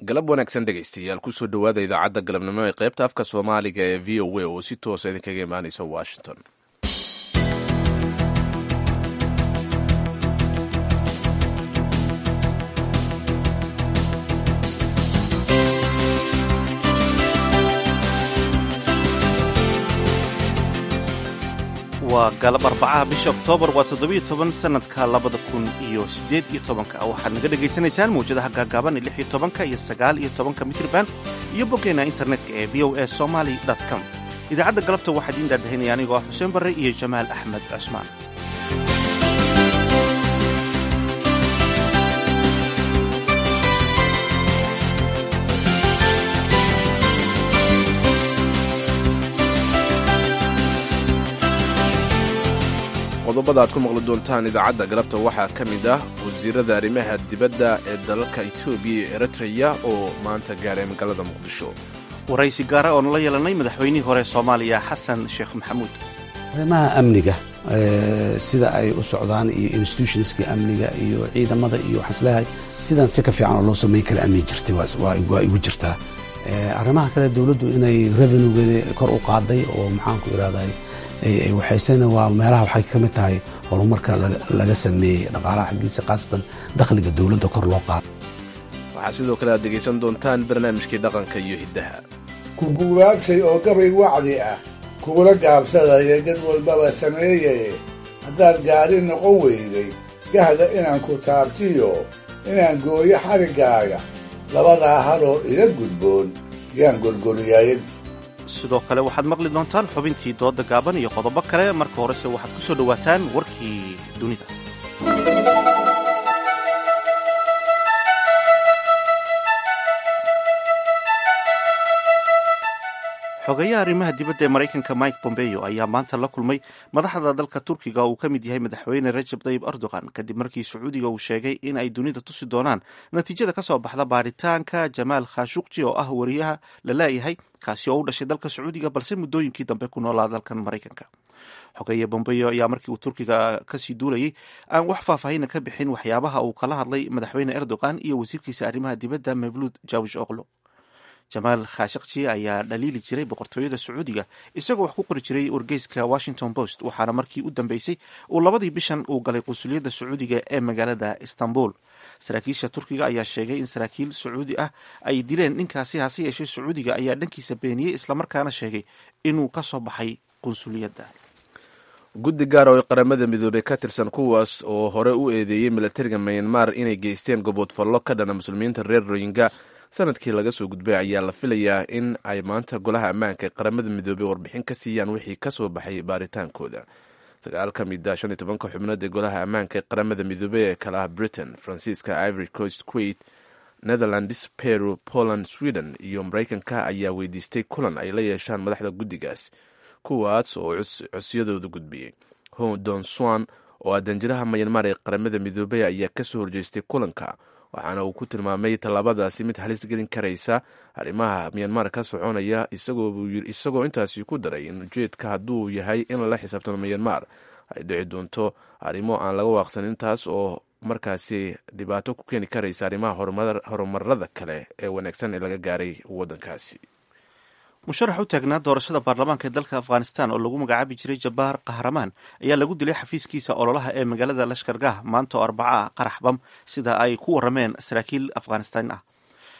galab wanaagsan dhegaystayaal kusoo dhowaada idaacadda galabnimo ee qaybta afka soomaaliga ee v o a oo si toosa idinkaga imaanaysa washington waa galab arbacaha bisha oktoobar waa toddobiyo toban sanadka labada kun iyo siddeed iyo tobanka waxaad naga dhegaysanaysaan mawjadaha gaagaaban ee lix iyo tobanka iyo sagaal iyo tobanka mitrban iyo boggeena internetka ee v o a somaly com idaacadda galabta waxaa idiin daadahinaya anigoo ah xuseen barre iyo jamaal axmed cusmaan qodobada aad ku maqli doontaan idaacadda galabta waxaa ka mid ah wasiirada arrimaha dibadda ee dalalka etoobiya iyo eritreya oo maanta gaaray magaalada muqdisho waraysi gaara oonu la yeelanay madaxweynihii hore soomaaliya xasan sheekh maxamuud arrimaha amniga sida ay u socdaan iyo institutionska amniga iyo ciidamada iyo waxaan isleeyahay sidan si ka fiican oo loo samayn kara amni jirtay waa igu jirtaa arrimaha kale dowladdu inay revenuegeeda kor u qaaday oo maxaanku irahday waxaysena waa meelaha waxay ka mid tahay horumarka laga sameeyey dhaqaalaha xaggiisa khaasatan dakhliga dowladda kor loo qaado waxaa sidoo kale aad dhegaysan doontaan barnaamijkii dhaqanka iyo hiddaha ku guwaabshay oo gabay wacdi ah kugula gaabsadaya dad walbaba sameeyaye haddaad gaari noqon weyday gahda inaan ku taabtiyo inaan gooyo xariggaaga labadaa haloo ila gudboon yaan gorgoriyay sidoo kale waxaad maqli doontaan xubintii dooda gaaban iyo qodobo kale marka horese waxaad ku soo dhowaataan warkii dunida xogeeyaha arrimaha dibadda ee maraykanka mike bombeo ayaa maanta la kulmay madaxda dalka turkiga oo uu ka mid yahay madaxweyne rajab tayib erdogan kadib markii sacuudiga uu sheegay in ay dunida tusi doonaan natiijada ka soo baxda baaritaanka jamaal khashuqji oo ah wariyaha la laayahay kaasi oo u dhashay dalka sacuudiga balse muddooyinkii dambe ku noolaa dalkan maraykanka xogeeye bombeo ayaa markii uu turkiga kasii duulayay aan wax faahfaahina ka bixin waxyaabaha uu kala hadlay madaxweyne erdogan iyo wasiirkiisa arrimaha dibadda mevluud jawish oklo jamaal khashakji ayaa dhaliili jiray boqortooyada sacuudiga isagoo wax ku qori jiray wargeyska washington post waxaana markii u dambeysay uu labadii bishan uu galay qunsuliyadda sacuudiga ee magaalada istanbul saraakiisha turkiga ayaa sheegay in saraakiil sacuudi ah ay dileen ninkaasi hase yeeshee sacuudiga ayaa dhankiisa beeniyey islamarkaana sheegay inuu ka soo baxay qunsuliyadda guddi gaar oo qaramada midoobey ka tirsan kuwaas oo hore u eedeeyey milatariga mayanmar inay geysteen goboodfallo ka dhana muslimiinta reer royinga sanadkii laga soo gudbay ayaa la filayaa in ay maanta golaha ammaanka ee qaramada midoobey warbixin ka siiyaan wixii ka soo baxay baaritaankooda sagaal ka mid a shan iyo tobanka xubnood ee golaha ammaanka ee qaramada midoobey ee kala ah britain faransiiska ivory coast kuwait netherlands peru poland sweden iyo maraykanka ayaa weydiistay kulan ay la yeeshaan madaxda guddigaas kuwaas oo cosyadooda gudbiyey hodon swan oo ah danjiraha mayanmar ee qaramada midoobey ayaa kasoo horjeestay kulanka waxaana uu ku tilmaamay tallaabadaasi mid halis gelin karaysa arrimaha myanmar ka soconaya isagoo intaasi ku daray in ujeedka hadduu yahay in lala xisaabtamo myanmar ay dhici doonto arrimo aan laga waaqsanin taas oo markaasi dhibaato ku keeni karaysa arrimaha horumarada kale ee wanaagsan ee laga gaaray waddankaasi musharax u taagnaa doorashada baarlamaanka ee dalka afghanistan oo lagu magacaabi jiray jabbaar kahramaan ayaa lagu dilay xafiiskiisa ololaha ee magaalada lashkargah maanta oo arbaca ah qarax bam sida ay ku warameen saraakiil afghanistaan ah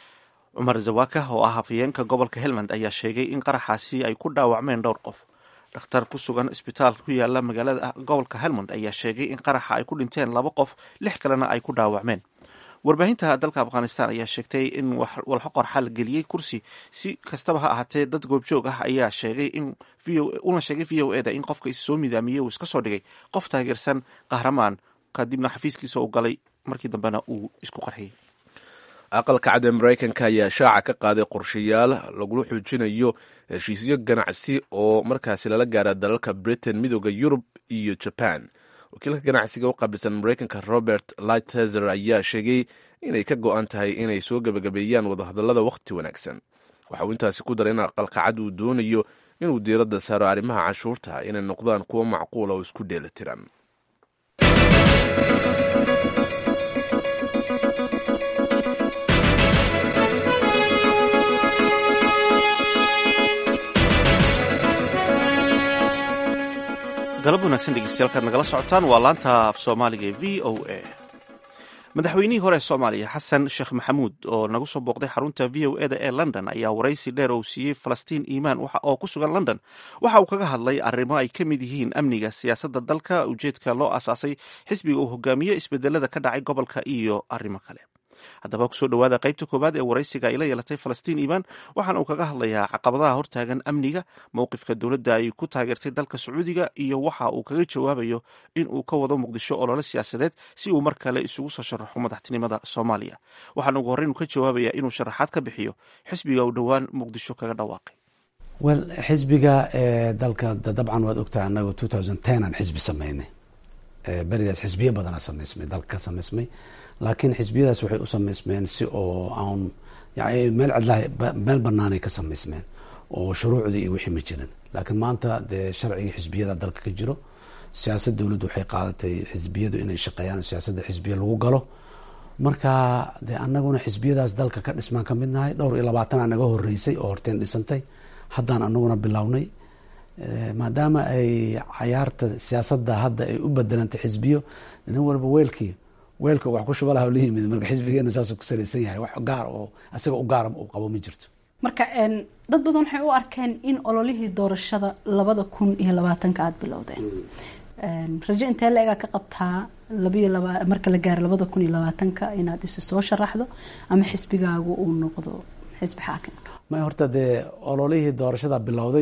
cumar zawaka oo ah hafayeenka gobolka helmand ayaa sheegay in qaraxaasi ay ku dhaawacmeen dhowr qof dhakhtar ku sugan isbitaal ku yaala magaalada gobolka helmond ayaa sheegay in qaraxa ay ku dhinteen laba qof lix kalena ay ku dhaawacmeen warbaahinta dalka afghanistan ayaa sheegtay in walxo qorxa la geliyey kursi si kastaba ha ahaatee dad goobjoog ah ayaa sheegay in una sheegay v o eda in qofka is soo midaamiyey uu iska soo dhigay qof taageersan kahramaan kadibna xafiiskiisa uu galay markii dambena uu isku qarxiyey aqalka cad ee maraykanka ayaa shaaca ka qaaday qorshayaal lagula xoojinayo heshiisyo ganacsi oo markaasi lala gaara dalalka britain midooda yurub iyo jaban wakiilka ganacsiga u qaabilsan maraykanka robert lighthizer ayaa sheegay inay ka go-an tahay inay soo gebagabeeyaan wadahadallada wakhti wanaagsan waxa uu intaasi ku daray in aqalkacad uu doonayo inuu diiradda saaro arrimaha canshuurta inay noqdaan kuwo macquula oo isku dheeli tiran galab wanaagsan dhegeystayaal nagala socotaan waa laanta af soomaaliga ee v o a madaxweynihii hore ee soomaaliya xasan sheekh maxamuud oo nagu soo booqday xarunta v o eda ee london ayaa waraysi dheer oo siiyey falastiin iimaan oo ku sugan london waxa uu kaga hadlay arrimo ay ka mid yihiin amniga siyaasadda dalka ujeedka loo asaasay xisbiga uu hogaamiyo isbedelada ka dhacay gobolka iyo arrimo kale haddaba kusoo dhowaada qaybta koowaad ee waraysiga ay la yeelatay falastiin iimaan waxaana uu kaga hadlayaa caqabadaha hortaagan amniga mowqifka dowladda ay ku taageertay dalka sacuudiga iyo waxa uu kaga jawaabayo in uu ka wado muqdisho olole siyaasadeed si uu mar kale isugu soo sharaxo madaxtinimada soomaaliya waxaana ugu horreyn uu ka jawaabayaa inuu sharaxaad ka bixiyo xisbiga uu dhowaan muqdisho kaga dhawaaqay wel xisbiga dalka dabcan waad ogtahay anagu two thousand ten aan xisbi sameynay berigaas xisbiyo badanaa samaysmay dalka ka samaysmay laakiin xisbiyadaas waxay u samaysmeen si oo aan yani meel cidlaha meel banaanay ka samaysmeen oo shuruucdii iyo wixii ma jirin laakiin maanta dee sharcigii xisbiyada dalka ka jiro siyaasad dowladdu waxay qaadatay xisbiyadu inay shaqeeyaan siyaasadda xisbiya lagu galo marka dee anaguna xisbiyadaas dalka ka dhismaan ka mid nahay dhowr iyo labaatan aa naga horeysay oo horteen dhisantay haddaan anaguna bilownay maadaama ay cayaarta siyaasadda hadda ay u bedelantay xisbiyo nin walba weelkii weelka wax ku shubalaha la yimid marka xisbigeena saasuu ku salaysan yahay wax gaar oo isaga u gaara uu qabo ma jirto marka dad badan waxay u arkeen in ololihii doorashada labada kun iyo labaatanka aada bilowdeen rajo intee la egaa ka qabtaa labayo laba marka la gaaro labada kun iyo labaatanka inaad isi soo sharaxdo ama xisbigaagu uu noqdo xisbi xaakimka may horta dee ololihii doorashada bilowday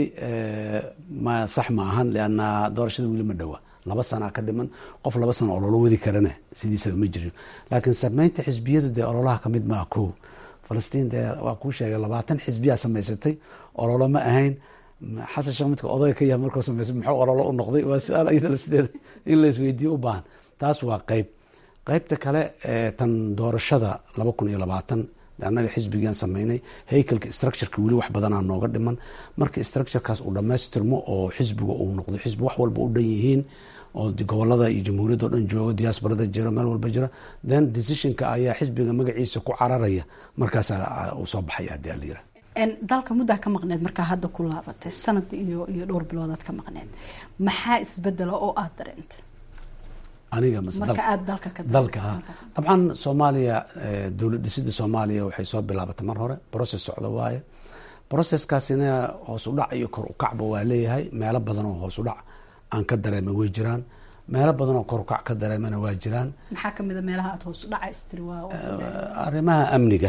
ma sax ma ahan leanna doorashada weli ma dhowa laba sanaa ka dhiman qof laba sano ololo wadi karana sidiisaba ma jiro laakiin sameynta xisbiyadu dee ololaha kamid maa ko falastiin dee waa kuu sheegay labaatan xisbiyaa samaysatay ololo ma ahayn xasan sheekh midka odayga ka yahay markuu sameysay muxuu ololo u noqday waa su-aal iyadana sideeda in la isweydiiyo u baahan taas waa qeyb qeybta kale tan doorashada laba kun iyo labaatan annaga xisbigaan sameynay haykalka structureka weli wax badanaa nooga dhiman marka structurekaas uu dhamaystirmo oo xisbiga uu noqdo xisbi wax walba u dhan yihiin oo gobolada iyo jamhuuriyadda o dhan joogo diaasbarada jiro meel walba jira then decisionka ayaa xisbiga magaciisa ku cararaya markaasaa uu soo baxaya hadii ala yira dalka muddaa ka maqneed markaa hadda ku laabatay sanad iyo iyo dhowr biloodaad ka maqneed maxaa isbedela oo aada dareentay aniga marka aada dalka ka dalka ha dabcan soomaaliya dowlad dhisida soomaaliya waxay soo bilaabatay mar hore process socda waaye processkaasina hoos u dhac iyo kor u kacba waa leeyahay meelo badan oo hoos u dhac aan ka dareemay way jiraan meelo badan oo kor u kac ka dareemana waa jiraan maxaa kamid a meelaha aada hoos u dhaca istiri waa arrimaha amniga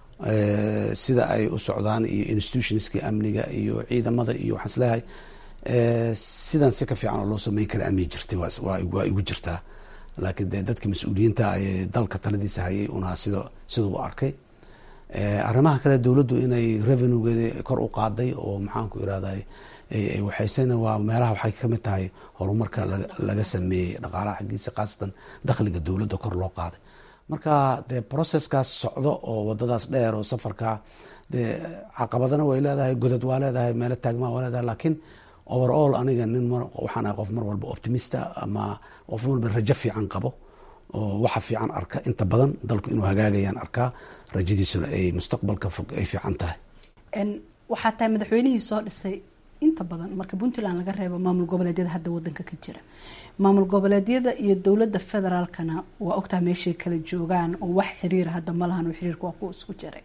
sida ay u socdaan iyo institutionskii amniga iyo ciidamada iyo waxaan isleeyahay sidan si ka fiican oo loo sameyn kara amni jirtay waa igu jirtaa laakiin dee dadka mas-uuliyiinta ay dalka taladiisa hayay unaa sida siduu u arkay arrimaha kale dowladdu inay revenuegeeda kor u qaaday oo maxaanku irahday waxaysena waa meelaha waxay kamid tahay horumarka laga sameeyey dhaqaalaha xaggiisa khaasatan dakhliga dowladda kor loo qaaday marka dee processkaas socdo oo wadadaas dheer oo safarka dee caqabadana way leedahay godad waa leedahay meelo taagmaa waa leedahay laakiin overall aniga nin waxaan ahay qof mar walba optimista ama qof walba rajo fiican qabo oo waxa fiican arka inta badan dalku inuu hagaagayaan arkaa rajadiisuna ay mustaqbalka fog ay fiican tahay waxaa tahay madaxweynihii soo dhisay inta badan marka puntland laga reebo maamul goboleedyada hadda wadanka ka jira maamul goboleedyada iyo dowladda federaalkana waa ogtaha meeshay kala joogaan oo wax xiriira hadda ma lahan oo xiriirka waa kuwa isku jiray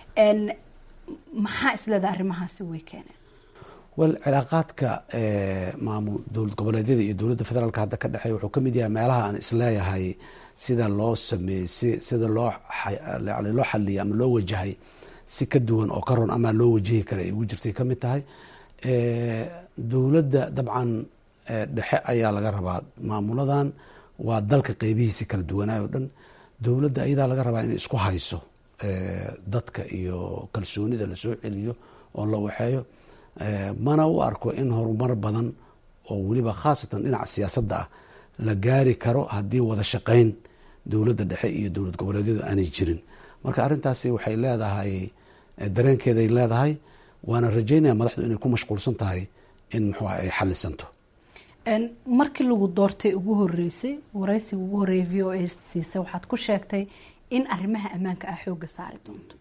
maxaa isleedaha arrimahaasi way keeneen wel cilaaqaadka maamul dowlad goboleedyada iyo dowladda federaalka hadda ka dhexeeya wuxuu kamid yahay meelaha aan isleeyahay sida loo sameeyey si sida loo loo xaliyay ama loo wajahay si ka duwan oo ka ron ama loo wajahi kara ay ugu jirtay kamid tahay dowladda dabcan dhexe ayaa laga rabaa maamuladan waa dalka qeybihiisi kala duwanaayo o dhan dowladda ayadaa laga rabaa inay isku hayso dadka iyo kalsoonida lasoo celiyo oo la waxeeyo mana u arko in horumar badan oo weliba khaasatan dhinaca siyaasadda ah la gaari karo haddii wada shaqeyn dowladda dhexe iyo dowlad goboleedyadu aanay jirin marka arrintaasi waxay leedahay dareenkeeday leedahay waana rajeynaya madaxdu inay ku mashquulsan tahay in muxuuha ay xalisanto markii lagu doortay ugu horeysay waraysiga ugu horreeyay v o a siisa waxaad ku sheegtay in arrimaha ammaanka ah xooga saari doonto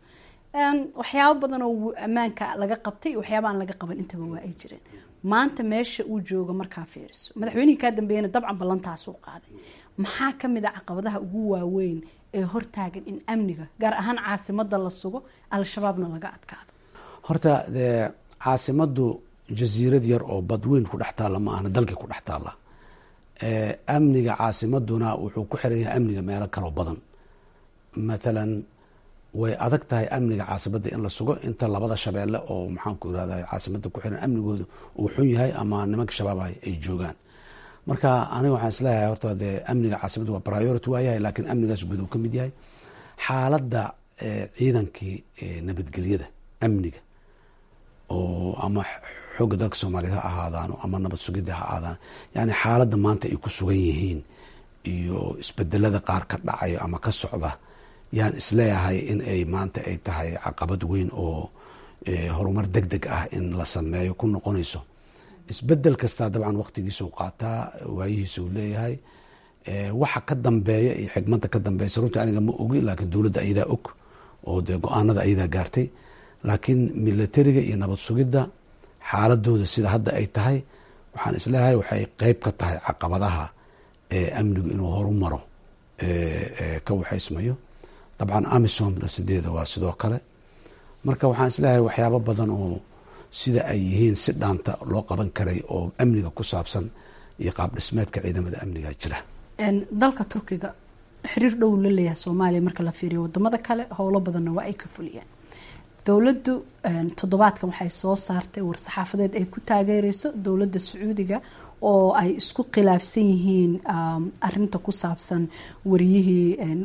waxyaabo badan oo ammaanka laga qabtay waxyaaba aan laga qaban intaba waa ay jireen maanta meesha uu joogo markaa fiiriso madaxweynihii kaa dambeeyana dabcan ballantaasuu qaaday maxaa kamid a caqabadaha ugu waaweyn ee hortaagan in amniga gaar ahaan caasimada la sugo al-shabaabna laga adkaado horta dee caasimadu jasiirad yar oo badweyn ku dhex taalla ma ahna dalkii ku dhex taalla amniga caasimaduna wuxuu ku xiran yahay amniga meelo kaloo badan mathalan way adag tahay amniga caasimada in la sugo inta labada shabeelle oo maxaanku irahda caasimada ku xiran amnigooda uu xun yahay ama nimanka shabaabah ay joogaan marka aniga waxaan isleeyahay horta dee amniga caasimada waa priority waayahay laakiin amnigaas guud uu ka mid yahay xaaladda ciidankii nabadgelyada amniga oo ama xoogga dalka soomaaliyeed ha ahaadaan ama nabad sugidda ha ahaadaan yani xaaladda maanta ay ku sugan yihiin iyo isbedelada qaar ka dhacayo ama ka socda yaan isleeyahay in ay maanta ay tahay caqabad weyn oo horumar deg deg ah in la sameeyo ku noqonayso isbedel kastaa dabcan waqtigiisau qaataa waayihiisau leeyahay waxa ka dambeeya iyo xigmada ka dambeysa runtii aniga ma ogi laakiin dowladda ayadaa og oo dee go-aanada ayadaa gaartay laakiin militariga iyo nabad sugidda xaaladooda sida hadda ay tahay waxaan isleeyahay waxay qeyb ka tahay caqabadaha amnigu inuu horu maro ka waxaysmayo dabcan amisom sideeda waa sidoo kale marka waxaan isleeyahay waxyaabo badan oo sida ay yihiin si dhaanta loo qaban karay oo amniga ku saabsan iyo qaab dhismeedka ciidamada amniga jira dalka turkiga xiriir dhow la leeyahay soomaaliya marka la fiiriyo wadamada kale howlo badanna waa ay ka fuliyeen dowladdu toddobaadkan waxay soo saartay war-saxaafadeed ay ku taageereyso dowladda sacuudiga oo ay isku khilaafsan yihiin arinta ku saabsan wariyihii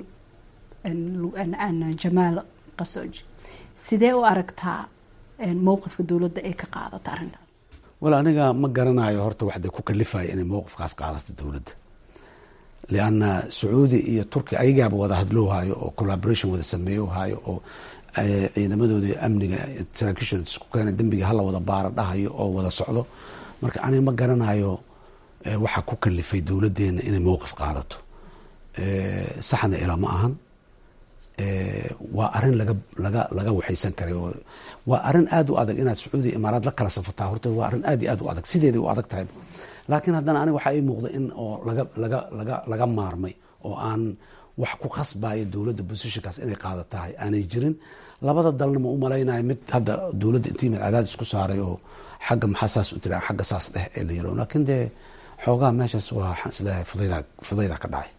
jamaal qasooji sidee u aragtaa mowqifka dowladda ay ka qaadato arrintaas wal aniga ma garanayo horta waxday ku kalifaya inay mowqifkaas qaadato dowladda lianna sacuudi iyo turkiya ayagaaba wada hadlowhayo oo collaboration wada sameeyohayo oo ciidamadooda amniga saraakiishooda isku keena dembiga hala wada baara dhahayo oo wada socdo marka aniga ma garanayo waxaa ku kalifay dowladdeena inay mowqif qaadato saxna ila ma ahan waa arin laga laga laga waxaysan karay waa arin aada u adag inaad sacuudiya imaaraad la kala safataa horta waa arrin aad iyo aad u adag sideeday u adag tahay laakiin haddana aniga waxaa ii muuqda in oo laga laga laga laga maarmay oo aan wax ku khasbayo dowladda positionkaas inay qaada tahay aanay jirin labada dalna ma u malaynayo mid hadda dowladda intii mid cadaadis ku saaray oo xagga maxaa saas u tira xagga saas dheh ee la yaro laakiin dee xoogaha meeshaas waa waxaan isleeyahay fudaydaa fudaydaa ka dhacay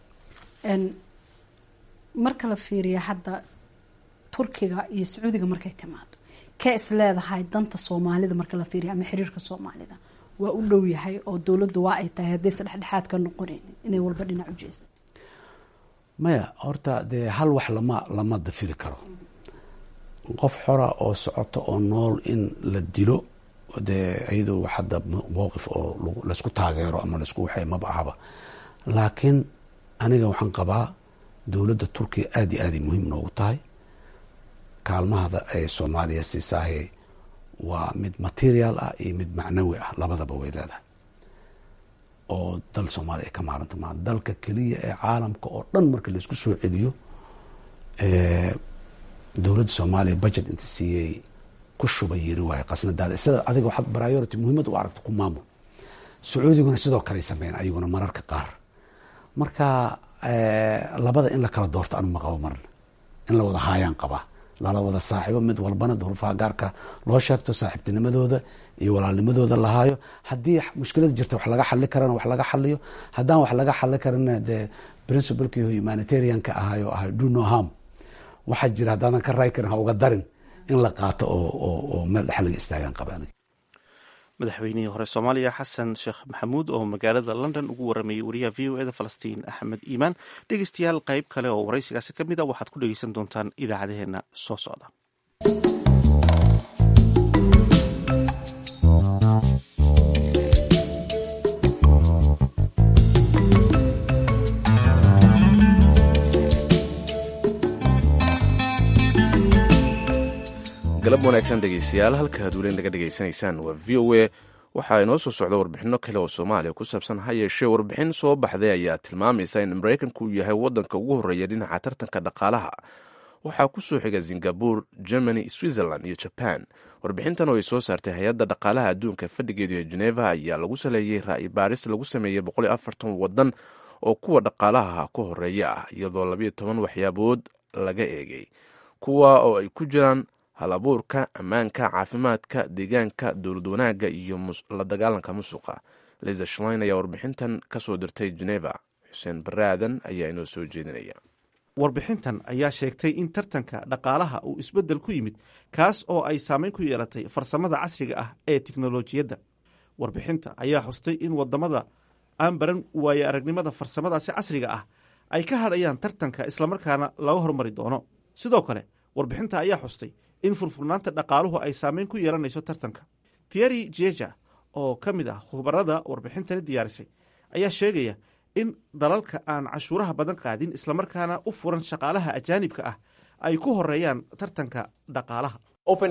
marka la fiiriya hadda turkiga iyo sacuudiga markay timaado kee is leedahay danta soomaalida marka la fiiriya ama xiriirka soomaalida waa u dhow yahay oo dowladdu waa ay tahay haddaysa dhexdhexaad ka noqonaynin inay walba dhinac u jeesa maya horta dee hal wax lama lama dafiri karo qof xora oo socoto oo nool in la dilo dee iyadoo wax hadda mowqif oo laysku taageero ama laysku waxay maba ahaba laakiin aniga waxaan qabaa dowladda turkiya aada iyo aaday muhiim noogu tahay kaalmahada ay soomaaliya siisaahay waa mid material ah iyo mid macnawi ah labadaba way leedahay oo dal soomaaliya ay ka maaranta maa dalka keliya ee caalamka oo dhan marka laisku soo celiyo dowladda soomaaliya budget inta siiyey ku shubay yiri waayo qasnadaada sida adiga waxaad priority muhiimad u aragto ku maamul sacuudiguna sidoo kaley sameyn ayaguna mararka qaar marka labada in la kala doorto anu ma qabo marna in la wada haayaan qabaa lala wada saaxiibo mid walbana duruufaha gaarka loo sheegto saaxiibtinimadooda iyo walaalnimadooda lahaayo haddii mushkilada jirta wax laga xali karana wax laga xaliyo haddaan wax laga xali karana dee principlekii humanitarianka ahaayo ahay do no harm waxaa jira haddaadan ka raay karin ha uga darin in la qaato oo meel dhex laga istaagaan qabaan madaxweynihii hore soomaaliya xasan sheekh maxamuud oo magaalada london ugu waramayay wariyaha v o eda falastiin axmed iimaan dhegeystayaal qayb kale oo waraysigaasi ka mid a waxaad ku dhegeysan doontaan idaacadaheena soo socda galab wanaagsan dhegeystayaal halka aad weli naga dhegaysanaysaan waa v o a waxaa inoo soo socda warbixino kale oo soomaaliya ku saabsan ha yeeshee warbixin soo baxday ayaa tilmaamaysa in maraykanku uu yahay wadanka ugu horreeya dhinaca tartanka dhaqaalaha waxaa ku soo xiga singabore germany switzerland iyo jaban warbixintan oo ay soo saartay hay-adda dhaqaalaha adduunka fadhigeedu ee geneva ayaa lagu saleeyey ra'yi baaris lagu sameeyey wadan oo kuwa dhaqaalaha ku horeeya ah iyadoo labayo toban waxyaabood laga eegay kuwa oo ay ku jiraan hal abuurka ammaanka caafimaadka deegaanka dowlad wanaagga iyo la dagaalanka musuqa liza shlein ayaa warbixintan ka soo dirtay geneva xuseen baraadan ayaa inoo soo jeedinaya warbixintan ayaa sheegtay in tartanka dhaqaalaha uu isbeddel ku yimid kaas oo ay saameyn ku yeelatay farsamada casriga ah ee tiknolojiyadda warbixinta ayaa xustay in wadamada aan baran waaye aragnimada farsamadaasi casriga ah ay ka hadhayaan tartanka islamarkaana laga hormari doono sidoo kale warbixinta ayaa xustay in furfurnaanta dhaqaaluhu ay saameyn ku yeelanayso tartanka thierry jeja oo ka mid ah khubarada warbixintani diyaarisay ayaa sheegaya in dalalka aan cashuuraha badan qaadin islamarkaana u furan shaqaalaha ajaanibka ah ay ku horeeyaan tartanka dhaqaalaha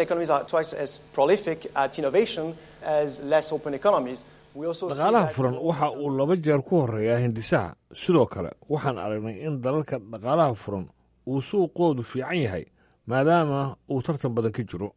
dhaqaalaha furan waxa uu laba jeer ku horeeyaa hindisaha sidoo kale waxaan aragnay in dalalka dhaqaalaha furan uu suuqoodu fiican yahay maadaama uu tartan badan ka jiro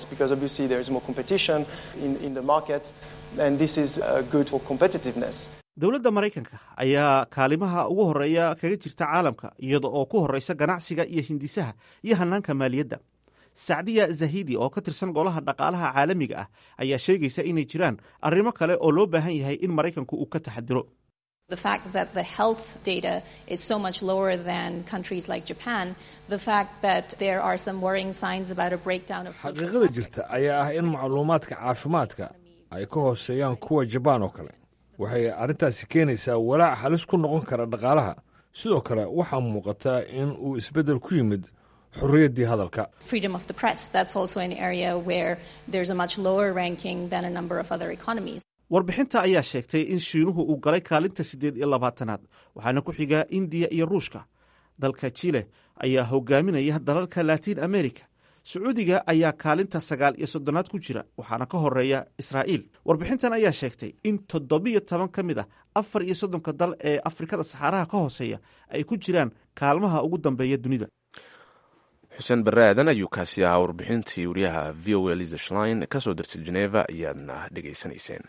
dowladda maraykanka ayaa kaalimaha ugu horeeya kaga jirta caalamka iyada oo ku horeysa ganacsiga iyo hindisaha iyo hanaanka maaliyadda sacdiya zahidi oo ka tirsan golaha dhaqaalaha caalamiga ah ayaa sheegaysa inay jiraan arrimo kale oo loo baahan yahay in maraykanku uu ka taxadiro The fact that the health data is so much lower than countries like Japan, the fact that there are some worrying signs about a breakdown of xaqiiqada jirta ayaa ah in macluumaadka caafimaadka ay ka hooseeyaan kuwa jabaan oo kale waxay arrintaasi keenaysaa walaac halis ku noqon kara dhaqaalaha sidoo kale waxaa muuqata in uu isbeddel ku yimid xorriyaddii hadalka freedom of the press. That's also an area where there's a much lower ranking than a number of other economies. warbixinta ayaa sheegtay in shiinuhu uu galay kaalinta siddeed iyo labaatanaad waxaana ku xigaa indiya iyo ruushka dalka jile ayaa hogaaminaya dalalka latiin america sacuudiga ayaa kaalinta sagaal iyo soddonaad ku jira waxaana ka horeeya israa'iil warbixintan ayaa sheegtay in toddobiyo toban ka mid ah afar iyo soddonka dal ee afrikada saxaaraha ka hooseeya ay ku jiraan kaalmaha ugu dambeeya dunida xuseen barre aadan ayuu kaasi ahaa warbixintii wariyaha v o a liza shlein ka soo dirtay geneva ayaadna dhegaysanayseen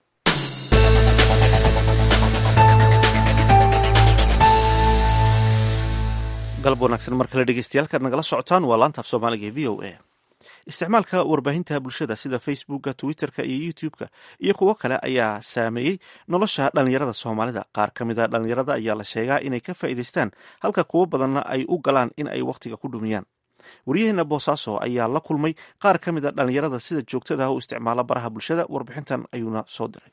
galab wanaagsan mar kale dhegeystayaal nagala socotaan waa laanta af soomaaliga ee v o a isticmaalka warbaahinta bulshada sida facebooka twitterka iyo youtube-ka iyo kuwo kale ayaa saameeyey nolosha dhallinyarada soomaalida qaar ka mid a dhallinyarada ayaa la sheegaa inay ka faa'iidaystaan halka kuwo badanna ay u galaan in ay wakhtiga ku dhumiyaan waryaheena boosaaso ayaa la kulmay qaar ka mid a dhallinyarada sida joogtada ah u isticmaala baraha bulshada warbixintan ayuuna soo diray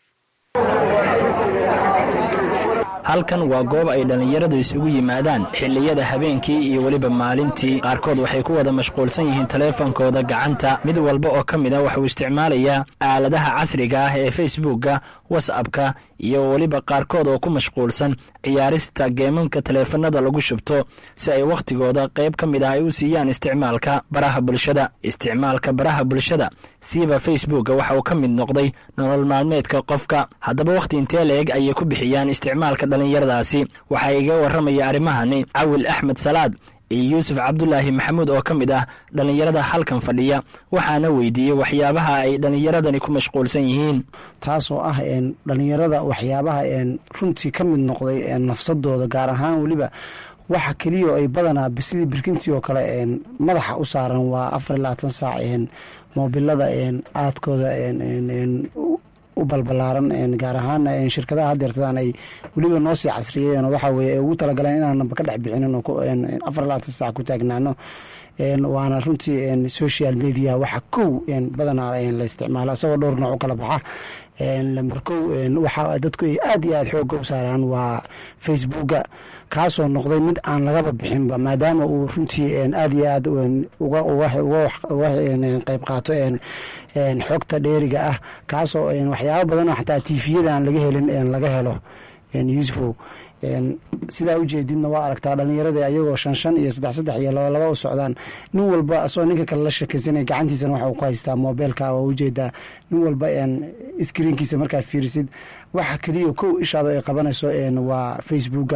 halkan waa goob ay dhallinyaradu isugu yimaadaan xilliyada habeenkii iyo weliba maalintii qaarkood waxay ku wada mashquulsan yihiin taleefankooda gacanta mid walba oo ka mid a waxuu isticmaalayaa aaladaha casriga ah ee facebookka watsapka iyo weliba qaarkood oo ku mashquulsan ciyaarista geemanka taleefanada lagu shubto si ay wakhtigooda qayb ka mid ah ay u siiyaan isticmaalka baraha bulshada isticmaalka baraha bulshada siiba facebookka waxa uu ka mid noqday nolol maalmeedka qofka haddaba wakhti intee la-eg ayay ku bixiyaan isticmaalka dhallinyaradaasi waxaa iga warramaya arrimahani cawil axmed salaad iyo yuusuf cabdulaahi maxamuud oo ka mid ah dhallinyarada halkan fadhiya waxaana weydiiyey waxyaabaha ay dhallinyaradani ku mashquulsan yihiin taasoo ah dhallinyarada waxyaabaha runtii ka mid noqday nafsadooda gaar ahaan weliba waxa keliya ay badanaa sidii birkintii oo kale madaxa u saaran waa afar iyo labaatan saac moobilada aadkooda u balbalaaran gaar ahaan shirkadaha hadeertadaan ay weliba noo sii casriyeen waxa weye ay ugu talagaleen inaanaba ka dhex bixinin oo afar iyo labaatan saac ku taagnaano waana runtii social media waxa kow badanaa la isticmaalo isagoo dhowr nooc u kala baxa lamber kow waxa dadku ay aad iyo aad xooga u saaraan waa facebooka kaasoo noqday mid aan lagaba bixinba maadaama uu runtii aad iyo aad uga qayb qaato xogta dheeriga ah kaasoo waxyaaba badanoo xataa tifiyada aan laga helin laga helo yusufow sidaa ujeedidna waa aragtaa dhallinyarada ayagoo shan shan iyo saddex saddex iyo laba laba u socdaan nin walba asagoo ninka kale la sheekaysanaya gacantiisana waxa uu ku haystaa moobeelka waa ujeedaa nin walba iskriinkiisa markaad fiirisid waxa keliya kow ishaado ay qabanayso waa facebooka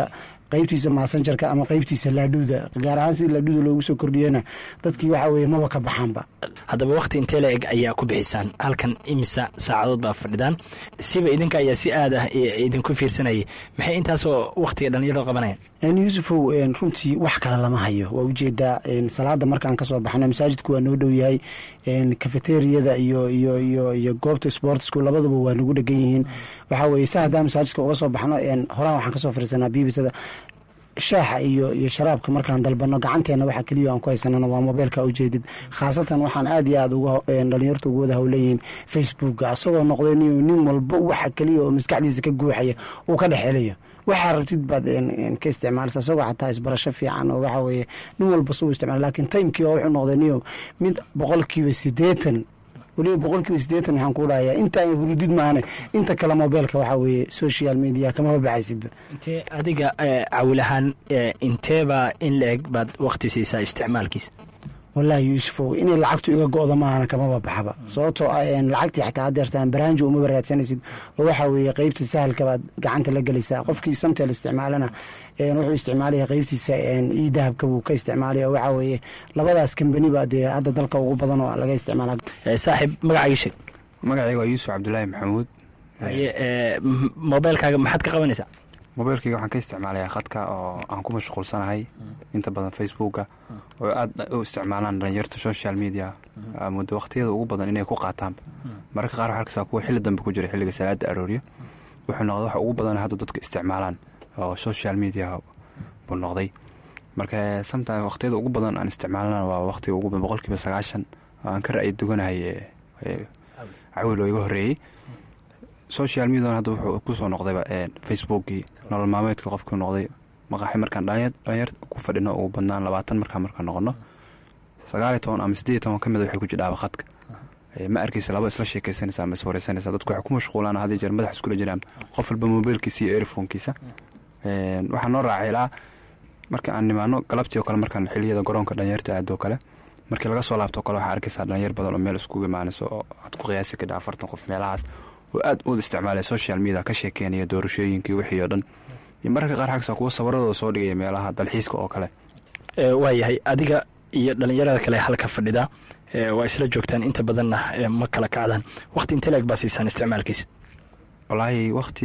qeybtiisa maasanjarka ama qeybtiisa laadhuuda gaar ahaan sidii laadhuuda loogu soo kordhiyena dadkii waxa weye maba ka baxaanba haddaba wakhti intee la eg ayaa ku bixisaan halkan imisa saacadood baa fadhidaan siba idinka ayaa si aad ah idinku fiirsanayay maxay intaasoo wakhtiga dhallinyarada qabanayaan yuusufow runtii wax kale lama hayo waa ujeedaa salaada markaan kasoo baxno masaajidku waa noo dhow yahay kafeteriyada iyo iyo iyo iyo goobta sportsku labaduba waa nagu dhegan yihiin waxaa weye sa haddaan masaajidka uga soo baxno horaan waxaan kasoo fariisanaa bibisada shaaxa iyo iyo sharaabka markaan dalbano gacanteena waxa keliya aan ku haysanana waa mobeylka ujeedid khaasatan waxaan aad iyo aad uga dhalinyarta ugu wada howleyihiin facebooka asagoo noqday nin walba waxa keliya oo maskaxdiisa ka guuxaya uu ka dhexelayo waxaa rabtid baad ka isticmaalsa isagoo xataa isbarasho fiican oo waxa weye nin walba suu isticmaal lakin timekii oo wuxuu noqday niyo mid boqolkiiba sideetan weliba boqolkiiba sideetan waxaan ku dhahayaa intaan hurudid maane inta kale mobeylka waxaa weeye social media kamaba baxaysidba intee adiga cawil ahaan inteebaa in la eg baad wakti siisaa isticmaalkiisa wallaahi yuusufow inay lacagtu iga go-da maahana kamaba baxba sababtoo ah lacagtii xataa hadeertaan baraanjo umaba raadsanaysid oo waxaa weeye qeybta sahalka baad gacanta la gelaysaa qofkii samtel isticmaalana wuxuu isticmaalaya qeybtiisa io dahabka buu ka isticmaalaya oo waxaa weeye labadaas kambani ba dee hadda dalka ugu badan oo laga isticmaala saaxiib magacagii sheeg magacayga waa yuusuf cabdulaahi maxamuud mobeylkaaga maxaad ka qabanaysaa mobeylkayga waxaan ka isticmaalayaa khadka oo aan ku mashquulsanahay inta badan facebooka oo aad u isticmaalaan dhalinyarta social media muddo wakhtiyada ugu badan inay ku qaataanba mararka qaar waxaa arkaysaa kuwa xilli dambe ku jira xilliga salaada arooryo wuxuu noqday waxa ugu badan hadda dadka isticmaalaan oo social media buu noqday marka sometime wakhtiyada ugu badan aan isticmaalana waa wakhtiga ugu badan boqolkiiba sagaashan oo aan ka ra'yi duganahay cawil oo iga horreeyey social median hadda wuxuu kusoo noqdayba facebookii nolol maalmeedka qofkii noqday maqaaxi markaan dhalinyar ku fadhino ugu badnaan labaatan markaan markaan noqono sagaaliyo toban ama sideed toban ka mida waxay ku jidhaaba khadka ma arkaysa laba isla sheekaysanaysa ama iswareysanaysa dadku waxay ku mashquulaan hadii jeer madax iskula jiraan qof walba mobiilkiisa iyo earfonkiisa waxaa noo raacay ilaa marka aan nimaano galabtii oo kale markaan xiliyada garoonka dhalinyarta aadoo kale markii laga soo laabto kale waxaa arkaysaa dhalinyar badan oo meel iskugu imaanayso oo aad ku qiyaasi kadha afartan qof meelahaas oo aad u isticmaalaya social media ka sheekeynaya doorashooyinkii wixii oo dhan iyo mararka qaar xagsa kuwa sawiradooda soo dhigaya meelaha dalxiiska oo kale waayahay adiga iyo dhalinyarada kale halka fadhida waa isla joogtaan inta badanna ma kala kacdaan wakti inte leeg baa siisaan isticmaalkiisa wallaahi wakti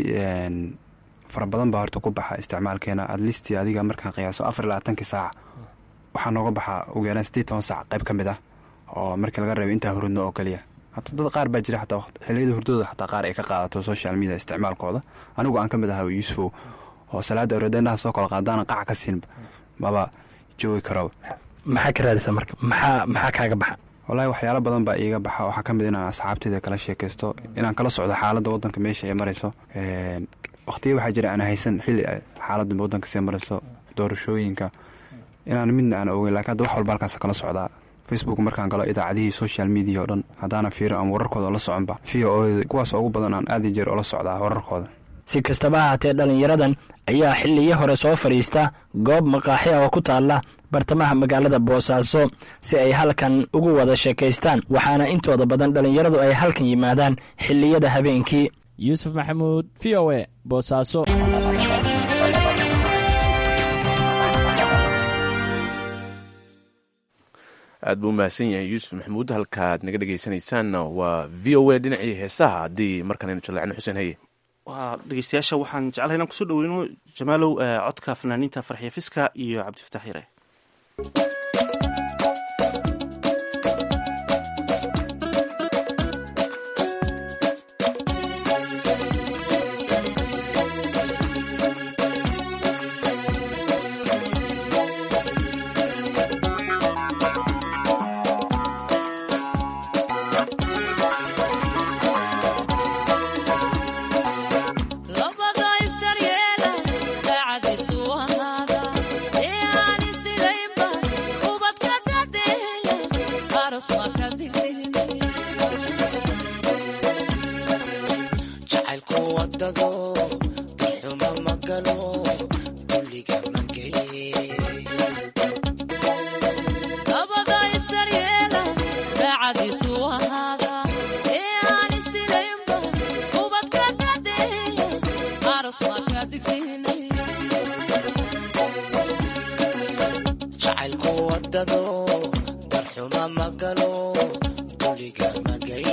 fara badan baa horta ku baxa isticmaalkeena adlisti adiga markaan qiyaaso afar iyo labaatankii saac waxaa nooga baxaa ugu yaraan sideed toban saac qayb ka mid ah oo markii laga reebo intaa hurudno oo keliya hata dad qaar baa jira xataa xiliyada hurdooda xataa qaar ay ka qaadato social media isticmaalkooda anigu aan ka mid ahaa yuusufow oo salaada awreedeenaha soo kala qaadaana qac ka siinba maba joogi karoba maxaa ka raadisa marka maxaa maxaa kaaga baxa wallaahi waxyaalo badan baa iiga baxa waxaa ka mid inaan asxaabteyda kala sheekaysto inaan kala socdo xaaladda waddanka meesha ay marayso wakhtiya waxaa jira aan haysan xilli xaaladda waddanka sii marayso doorashooyinka inaan midna aan ogeyn lakiin hadda wax walba halkaas kala socdaa facebook markaan galo idaacadihii social media oo dhan haddaana fiirin ama wararkooda la soconba v o kuwaas ugu badan aan aadi jeer ola socdaa wararkooda si kastaba ahaatee dhallinyaradan ayaa xilliyo hore soo fadhiista goob maqaaxi ah oo ku taalla bartamaha magaalada boosaaso si ay halkan ugu wada sheekaystaan waxaana intooda badan dhallinyaradu ay halkan yimaadaan xilliyada habeenkii yuusuf maxamuud v o e boosaaso aad buu umahadsan yahay yuusuf maxamuud halkaad naga dhegeysanaysaanna waa v o a dhinacii heesaha haddii markaan aynu jallacno xuseen haye waa dhegeystayaasha waxaan jeclahay inaan kusoo dhaweyno jamaalow codka fanaaniinta farxiya fiska iyo cabdifataax yare Labada is daryeela, daacadiisu ahaada, ee aan isdiraynba darxuma magalo duliga magay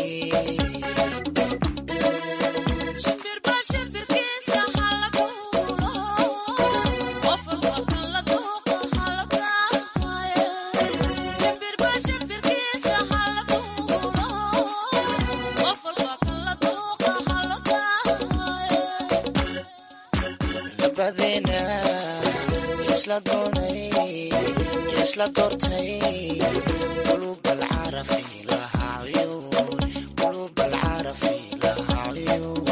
labadeena isla doonay isla doortay qulub alcarafi lahaa cuyuun qulub alcarafi lahaa cuyuun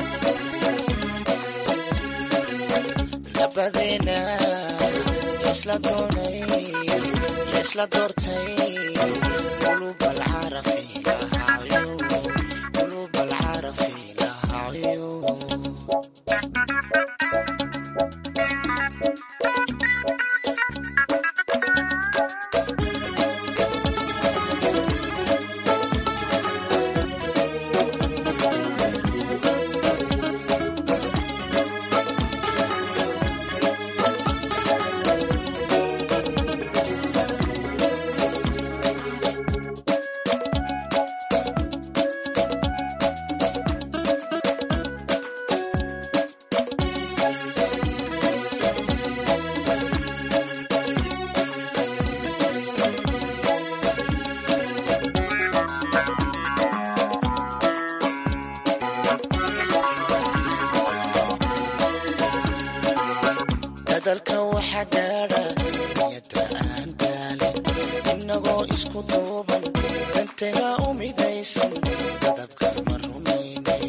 labadeena isla doonay isla doortay qulub alcarafi lahaa cuyuun qulub alcarafi lahaa cuyuun dadalka waxa gaadha niyada aan daalin inagoo isku duuban dantega u midaysan dadabka ma rumaynay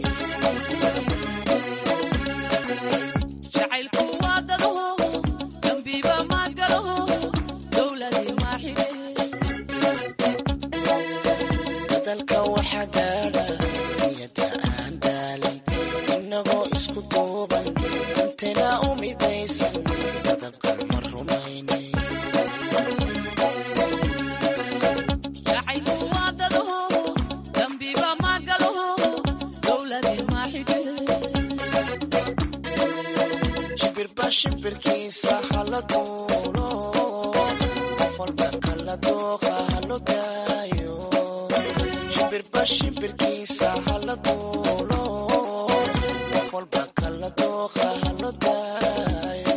dadalka waxa gaadha niyada aan daalin inagoo isku duuban dantega u midaysan dadabka ma rumaynay shimbirba shimbirkiisa hala duulo qof walba kala dooqa halo daayo shimbirba shimbirkiisa hala duulo qof walba kala dooqa halo daayo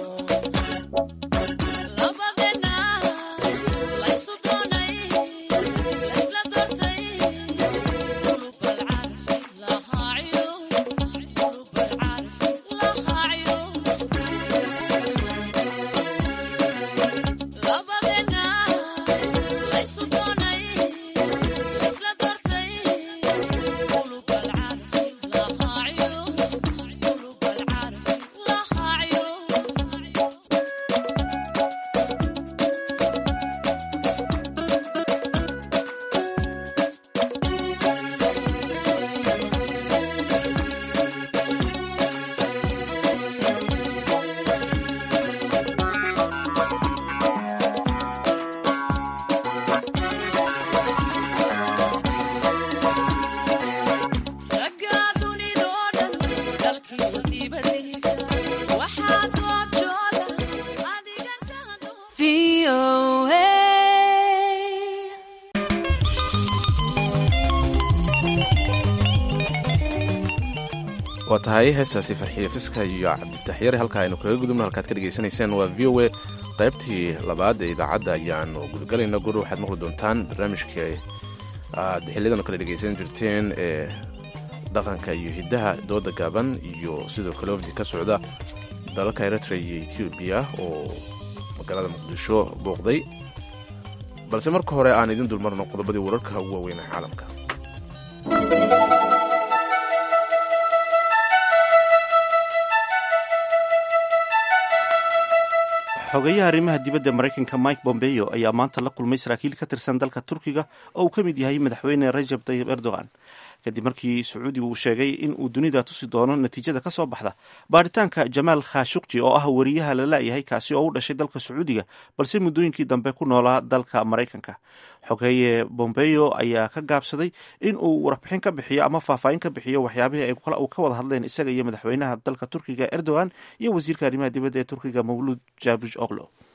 waa tahay heestaasi farxiyo fiska iyo cabdiftax yare halka aynu kaga gudubno halkaad ka dhegaysanayseen waa v o a qaybtii labaad ee idaacadda ayaanu gudagalayna gur waxaad maqli doontaan barnaamijkii aad xiliyadan kale dhegaysan jirteen ee dhaqanka iyo hiddaha dooda gaaban iyo sidoo kale wafdi ka socda dalalka eritrea iyo etoobiya oo magaalada muqdisho booqday balse marka hore aan idin dulmarno qodobadii wararka ugu waaweyn ee caalamka xogeyaha arrimaha dibadda maraykanka mike bombeo ayaa maanta la kulmay saraakiil ka tirsan dalka turkiga oo uu ka mid yahay madaxweyne rajab tayib erdogan kadib markii sacuudigu uu sheegay in uu dunida tusi doono natiijada ka soo baxda baaritaanka jamaal khashukji oo ah wariyaha la la'yahay kaasi oo u dhashay dalka sacuudiga balse muddooyinkii dambe ku noolaa dalka maraykanka xogeeye bombeo ayaa ka gaabsaday in uu warbixin ka bixiyo ama faahfaahin ka bixiyo waxyaabihii ay ka wada hadleen isaga iyo madaxweynaha dalka turkiga erdogan iyo wasiirka arrimaha dibadda ee turkiga mawluud javuj oglo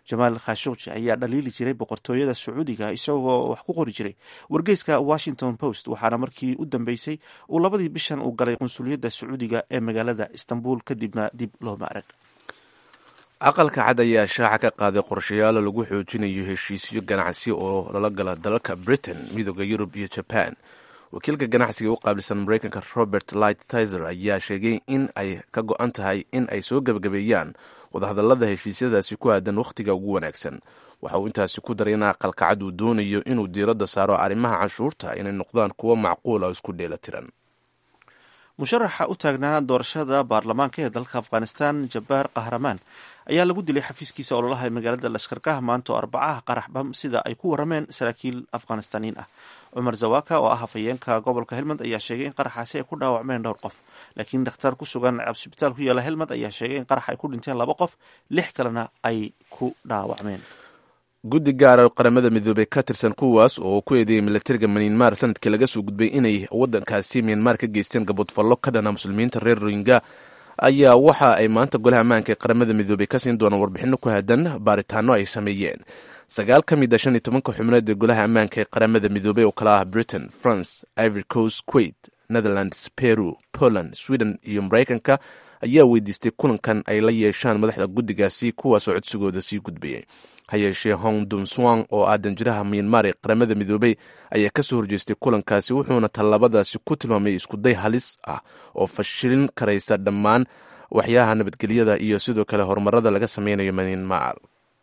jamaal khashuqji ayaa dhaliili jiray boqortooyada sacuudiga isagoo wax ku qori jiray wargeyska washington post waxaana markii u dambeysay uu labadii bishan uu galay qunsuliyadda sacuudiga ee magaalada istanbul kadibna dib looma arag aqalka cad ayaa shaaca ka qaaday qorshayaalo lagu xoojinayo heshiisyo ganacsi oo lala gala dalalka britain midooda yurub iyo jaban wakiilka ganacsiga u qaabilsan mareykanka robert light tizer ayaa sheegay in ay ka go-an tahay in ay soo gebagabeeyaan wadahadalada heshiisyadaasi ku aadan wakhtiga ugu wanaagsan waxa uu intaasi ku daray in aqalka cad uu doonayo inuu diiradda saaro arrimaha canshuurta inay noqdaan kuwo macquul ah oo isku dheelatiran musharaxa u taagnaa doorashada baarlamaanka ee dalka afghanistan jabbaar kahramaan ayaa lagu dilay xafiiskiisa ololaha ee magaalada lashkarkaha maanta oo arbacaha qarax bam sida ay ku warameen saraakiil afghanistaniin ah cumar zawaka oo ah hafayeenka gobolka helmand ayaa sheegay in qaraxaasi ay ku dhaawacmeen dhowr qof laakiin dhakhtar ku sugan cabsibitaal ku yaala helmand ayaa sheegay in qarax ay ku dhinteen laba qof lix kalena ay ku dhaawacmeen guddi gaara qaramada midoobey ka tirsan kuwaas oo ku eedeeyay milatariga myanmar sanadkii laga soo gudbay inay wadankaasi myanmar ka geysteen gabodfallo ka dhana muslimiinta reer rohingya ayaa waxa ay maanta golaha ammaanka ee qaramada midoobey ka siin doonaan warbixino ku haadan baaritaano ay sameeyeen sagaal ka mid a shan iyo tobanka xubnood ee golaha ammaanka ee qaramada midoobey oo kala ah britain france ivory coast kuwait netherlands peru poland sweden iyo maraykanka ayaa weydiistay kulankan ay la yeeshaan madaxda guddigaasi kuwaasoo codsigooda sii gudbayay ha yeeshee hong dumswang oo ah danjiraha myanmar ee qaramada midoobey ayaa kasoo horjeestay kulankaasi wuxuuna tallaabadaasi ku tilmaamay iskuday halis ah oo fashilin karaysa dhammaan waxyaha nabadgelyada iyo sidoo kale horumarada laga sameynayo myanmar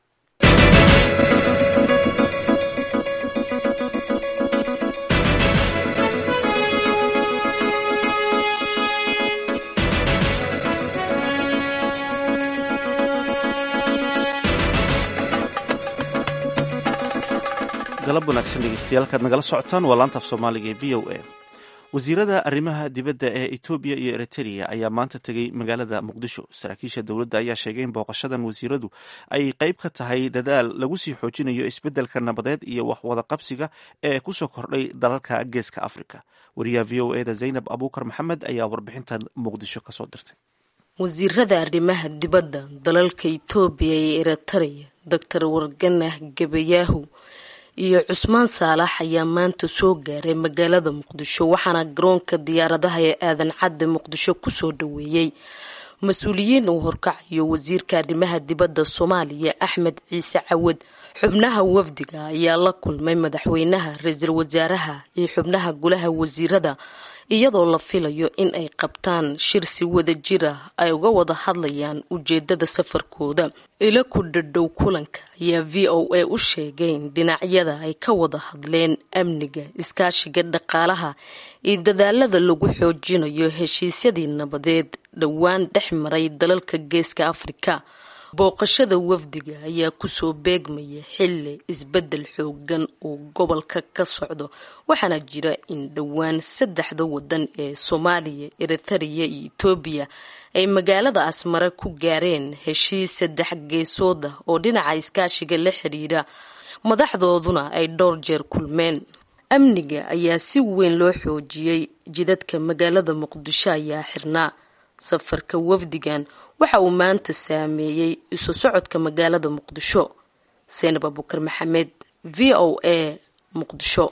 galab wanaagsan dhegeystayaal nagala socotaan waa laantaaf soomaaliga ee v o a wasiirada arrimaha dibadda ee etoobiya iyo eritrea ayaa maanta tegey magaalada muqdisho saraakiisha dowladda ayaa sheegay in booqashadan wasiiradu ay qeyb ka tahay dadaal lagu sii xoojinayo isbeddelka nabadeed iyo waxwada qabsiga ee kusoo kordhay dalalka geeska afrika wariyaha v o eda zaynab abuukar maxamed ayaa warbixintan muqdisho kasoo dirtay wasiirada arrimaha dibadda dalalka etoobiya iyo eritrea doctor warganah gabayaahu iyo cusmaan saalax ayaa maanta soo gaaray magaalada muqdisho waxaana garoonka diyaaradaha ee aadan cadde muqdisho kusoo dhaweeyey mas-uuliyiin uu horkacayo wasiirka arrimaha dibadda soomaaliya axmed ciise cawad xubnaha wafdiga ayaa la kulmay madaxweynaha ra-iisul wasaaraha iyo xubnaha golaha wasiirada iyadoo la filayo in ay qabtaan shir si wada jir ah ay uga wada hadlayaan ujeedada safarkooda ilo ku dhadhow kulanka ayaa v o a u sheegay in dhinacyada ay ka wada hadleen amniga iskaashiga dhaqaalaha iyo dadaalada lagu xoojinayo heshiisyadii nabadeed dhowaan dhex maray dalalka geeska afrika booqashada wafdiga ayaa kusoo beegmaya xili isbedel xoogan oo gobolka ka socdo waxaana jira in dhowaan saddexda wadan ee soomaaliya eritrea iyo etoobiya ay magaalada asmare ku gaareen heshiis saddex geesood ah oo dhinaca iskaashiga la xiriira madaxdooduna ay dhowr jeer kulmeen amniga ayaa si weyn loo xoojiyey jidadka magaalada muqdisho ayaa xirnaa safarka wafdigan waxa uu maanta saameeyey isu socodka magaalada muqdisho seynab abukar maxamed v o a muqdisho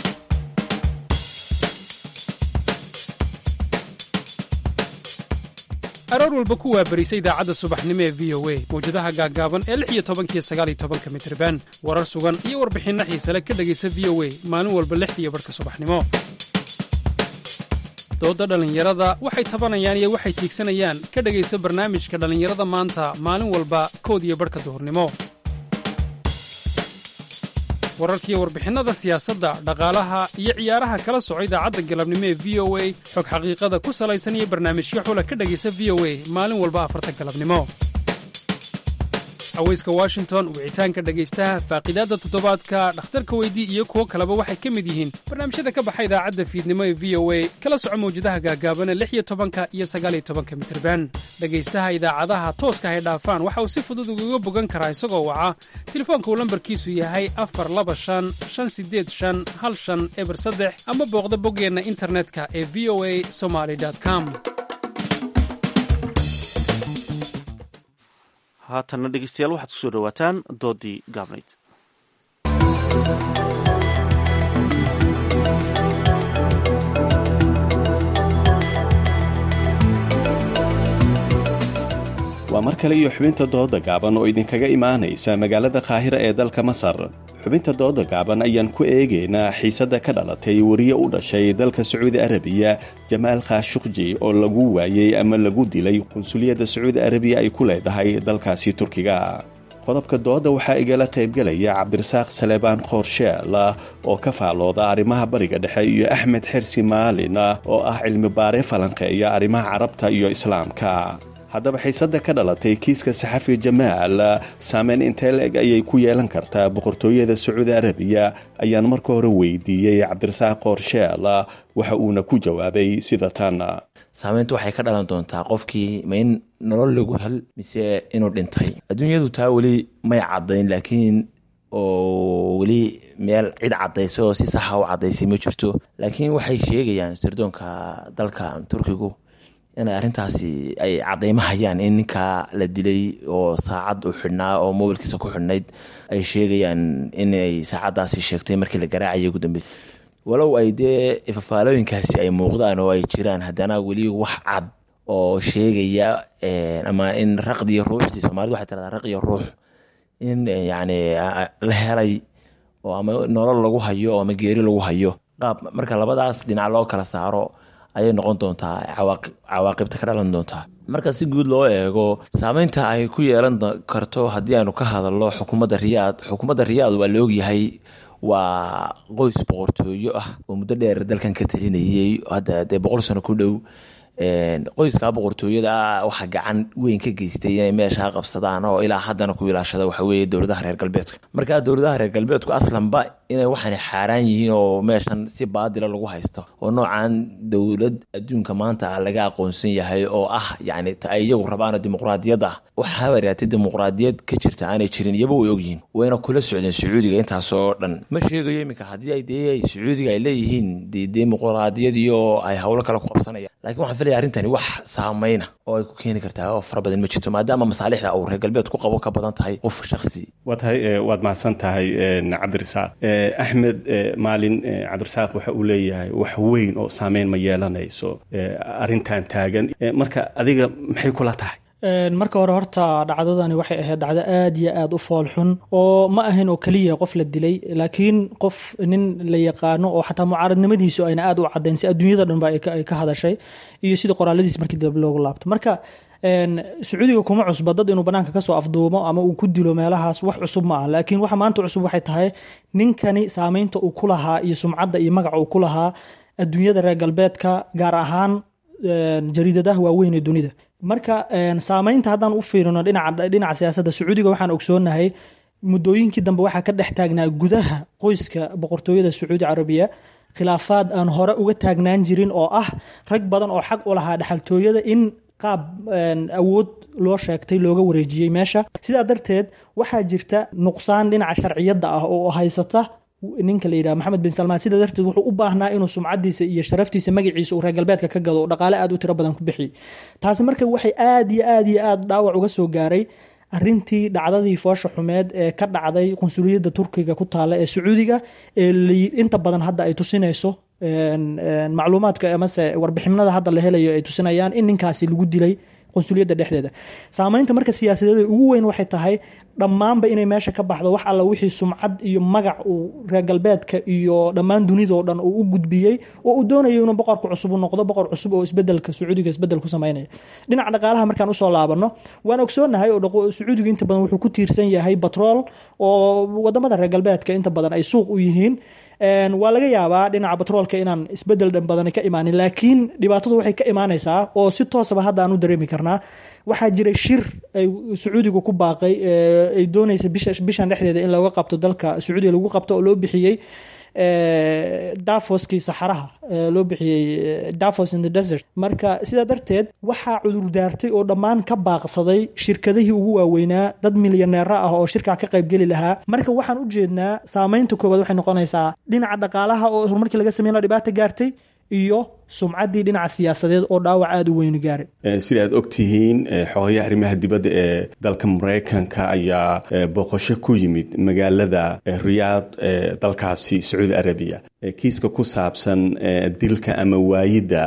aroor walba ku waabarisa idaacadda subaxnimo ee v o a mawjadaha gaaggaaban ee lix iyo tobankiyo sagaal iyo tobanka mitriban warar sugan iyo warbixinno xiisale ka dhegaysa v o a maalin walba lixdiiyo barhka subaxnimo dooda dhallinyarada waxay tabanayaan iyo waxay tiigsanayaan ka dhegaysa barnaamijka dhallinyarada maanta maalin walba kood iyo barhka duhurnimo wararkiiyo warbixinnada siyaasadda dhaqaalaha iyo ciyaaraha kala soco idaacadda galabnimo ee v o a xog xaqiiqada ku salaysan iyo barnaamijyo xula ka dhegaysa v o a maalin walba afarta galabnimo haweyska washington wicitaanka dhegaystaha faaqidaadda toddobaadka dhakhtarka weydii iyo kuwo kaleba waxay ka mid yihiin barnaamijyada ka baxa idaacadda fiidnimo ee v o a kala soco mawjadaha gaagaabana lix iyo tobanka iyo sagaal iyo tobanka mitirban dhegaystaha idaacadaha tooska hay dhaafaan waxa uu si fudud ugaga bogan karaa isagoo waca telefoonka uu lambarkiisu yahay afar laba shan shan sideed shan hal shan eber saddex ama booqda boggeenna internetka ee v o a somaly com haatanna dhegeystayaal waxaad kusoo dhawaataan doodii gaabnayd waa mar kale iyo xubinta dooda gaaban oo idinkaga imaanaysa magaalada qaahira ee dalka masar xubinta dooda gaaban ayaan ku eegaynaa xiisadda ka dhalatay wariye u dhashay dalka sacuudi arabiya jamaal khashuqji oo lagu waayey ama lagu dilay qunsuliyadda sacuudi arabiya ay ku leedahay dalkaasi turkiga qodobka dooda waxaa igala qaybgelaya cabdirasaaq saleebaan khoorsheela oo ka faalooda arrimaha bariga dhexe iyo axmed xersi maalin oo ah cilmi baare falanqeeya arrimaha carabta iyo islaamka haddaba xiisadda ka dhalatay kiiska saxafi jamaal saameyn intee la-eg ayay ku yeelan kartaa boqortooyada sacuudi arabiya ayaan marka hore weydiiyey cabdirasaaq khoorsheela waxa uuna ku jawaabay sida tan saameyntu waxay ka dhalan doontaa qofkii ma in nolol lagu hel mise inuu dhintay adduunyadu taa weli may caddayn laakiin oo weli meel cid caddaysa oo si saxa u caddaysay ma jirto laakiin waxay sheegayaan sirdoonka dalka turkigu inay arrintaasi ay caddaymo hayaan in ninkaa la dilay oo saacad u xidhnaa oo mobilkiisa ku xidhnayd ay sheegayaan inay saacaddaasi sheegtay markii la garaacayay ugu dambeysa walow ay dee fafaalooyinkaasi ay muuqdaan oo ay jiraan haddana weli wax cad oo sheegaya ama in raqdiyo ruuxdii soomaalida waxay tiradaa raqiyo ruux in yacni la helay oo ama nolol lagu hayo oo ama geeri lagu hayo qaab marka labadaas dhinac loo kala saaro ayay noqon doontaa cawaaqibta ka dhalan doontaa marka si guud loo eego saameynta ay ku yeelan karto haddii aanu ka hadalno xukuumadda riyaad xukuumadda riyaad waa la ogyahay waa qoys boqortooyo ah oo muddo dheer dalkan ka talinayay hadda dee boqol sano ku dhow qoyskaa boqortooyada ah waxaa gacan weyn ka geystay inay meeshaa qabsadaan oo ilaa haddana ku ilaashada waxa weeye dowladaha reer galbeedka markaa dowladaha reer galbeedku aslanba inay waxaana xaaraan yihiin oo meeshan si baadila lagu haysto oo noocan dowlad adduunka maanta laga aqoonsan yahay oo ah yacni ta ay iyagu rabaan dimuqraadiyad ah waxaa waraatay dimuqraadiyad ka jirta aanay jirin iyaba way ogyihiin wayna kula socdeen sacuudiga intaasoo dhan ma sheegayo iminka haddii ay dee sacuudiga ay leeyihiin de dimuqraadiyad iyo ay howlo kale ku qabsanayaan lakin waxaan filaya arrintani wax saameyna oo ay ku keeni kartaa oo fara badan ma jirto maadaama masaalixda uu reer galbeed ku qabo ka badan tahay qof shaksi waa tahay waad mahadsan tahay cabdirasaaq axmed maalin cabdirasaaq waxa uu leeyahay wax weyn oo saameyn ma yeelanayso arrintan taagan marka adiga maxay kula tahay marka hore horta dhacdadani waxay ahayd dhacdo aada iyo aada u fool xun oo ma ahayn oo keliya qof la dilay laakiin qof nin la yaqaano oo xataa mucaaradnimadiisu ayna aada u caddayn si adduunyada dhanba ay ka hadashay iyo sidii qoraaladiis markii dambe loogu laabto marka sacuudiga kuma cusba dad inuu banaanka kasoo afduumo ama uu ku dilo meelahaas wax cusub ma ah laakiin waxa maanta cusub waxay tahay ninkani saameynta uu ku lahaa iyo sumcadda iyo magaca uu ku lahaa adduunyada reer galbeedka gaar ahaan jariidadaha waaweyn ee dunida marka saameynta haddaan u fiirino dhinaca siyaasadda sacuudiga waxaan ogsoonahay muddooyinkii dambe waxaa ka dhex taagnaa gudaha qoyska boqortooyada sacuudi carabiya khilaafaad aan hore uga taagnaan jirin oo ah rag badan oo xaq u lahaa dhexaltooyada in qaab awood loo sheegtay looga wareejiyey meesha sidaa darteed waxaa jirta nuqsaan dhinaca sharciyadda ah oo haysata ninka la yidhaha maxamed bin salmaan sidaa darteed wuxuu u baahnaa inuu sumcadiisa iyo sharaftiisa magaciisa uu reer galbeedka ka gado oo dhaqaale aada u tiro badan ku bixiyey taasi marka waxay aada iyo aada iyo aada dhaawac uga soo gaaray arintii dhacdadii foosha xumeed ee ka dhacday qunsuliyadda turkiga ku taala ee sacuudiga ee inta badan hadda ay tusinayso macluumaadka amase warbixinada hadda la helayo ay tusinayaan in ninkaasi lagu dilay qunsuliyadda dhexdeeda saameynta marka siyaasadeeda ugu weyn waxay tahay dhammaanba inay meesha ka baxdo wax alla wixii sumcad iyo magac uu reer galbeedka iyo dhammaan dunidao dhan uu u gudbiyey oo uu doonayo inuu boqorka cusub u noqdo boqor cusub oo isbedelka sacuudiga isbedel ku sameynaya dhinaca dhaqaalaha markaan usoo laabano waan ogsoonahay oo sacuudiga inta badan wuxuu ku tiirsan yahay batrool oo wadamada reer galbeedka inta badan ay suuq u yihiin waa laga yaabaa dhinaca batroolka inaan isbedel dhan badan ka imaanin laakiin dhibaatadu waxay ka imaanaysaa oo si toosaba hadda aan u dareemi karnaa waxaa jiray shir ay sacuudiga ku baaqay ay doonaysa bishan dhexdeeda in looga qabto dalka sacuudiga lagu qabto oo loo bixiyey dafoskii saxaraha loo bixiyey dafos in the desert marka sidaa darteed waxaa cudur daartay oo dhammaan ka baaqsaday shirkadihii ugu waaweynaa dad milyaneera ah oo shirkaa ka qaybgeli lahaa marka waxaan u jeednaa saameynta koowaad waxay noqonaysaa dhinaca dhaqaalaha oo horumarkii laga sameyn la dhibaata gaartay iyo sumcaddii dhinaca siyaasadeed oo dhaawac aada u weyni gaaray sida aad og tihiin xogayaha arrimaha dibadda ee dalka maraykanka ayaa booqasho ku yimid magaalada riyaad ee dalkaasi sacuudi arabiya kiiska ku saabsan dilka ama waayidda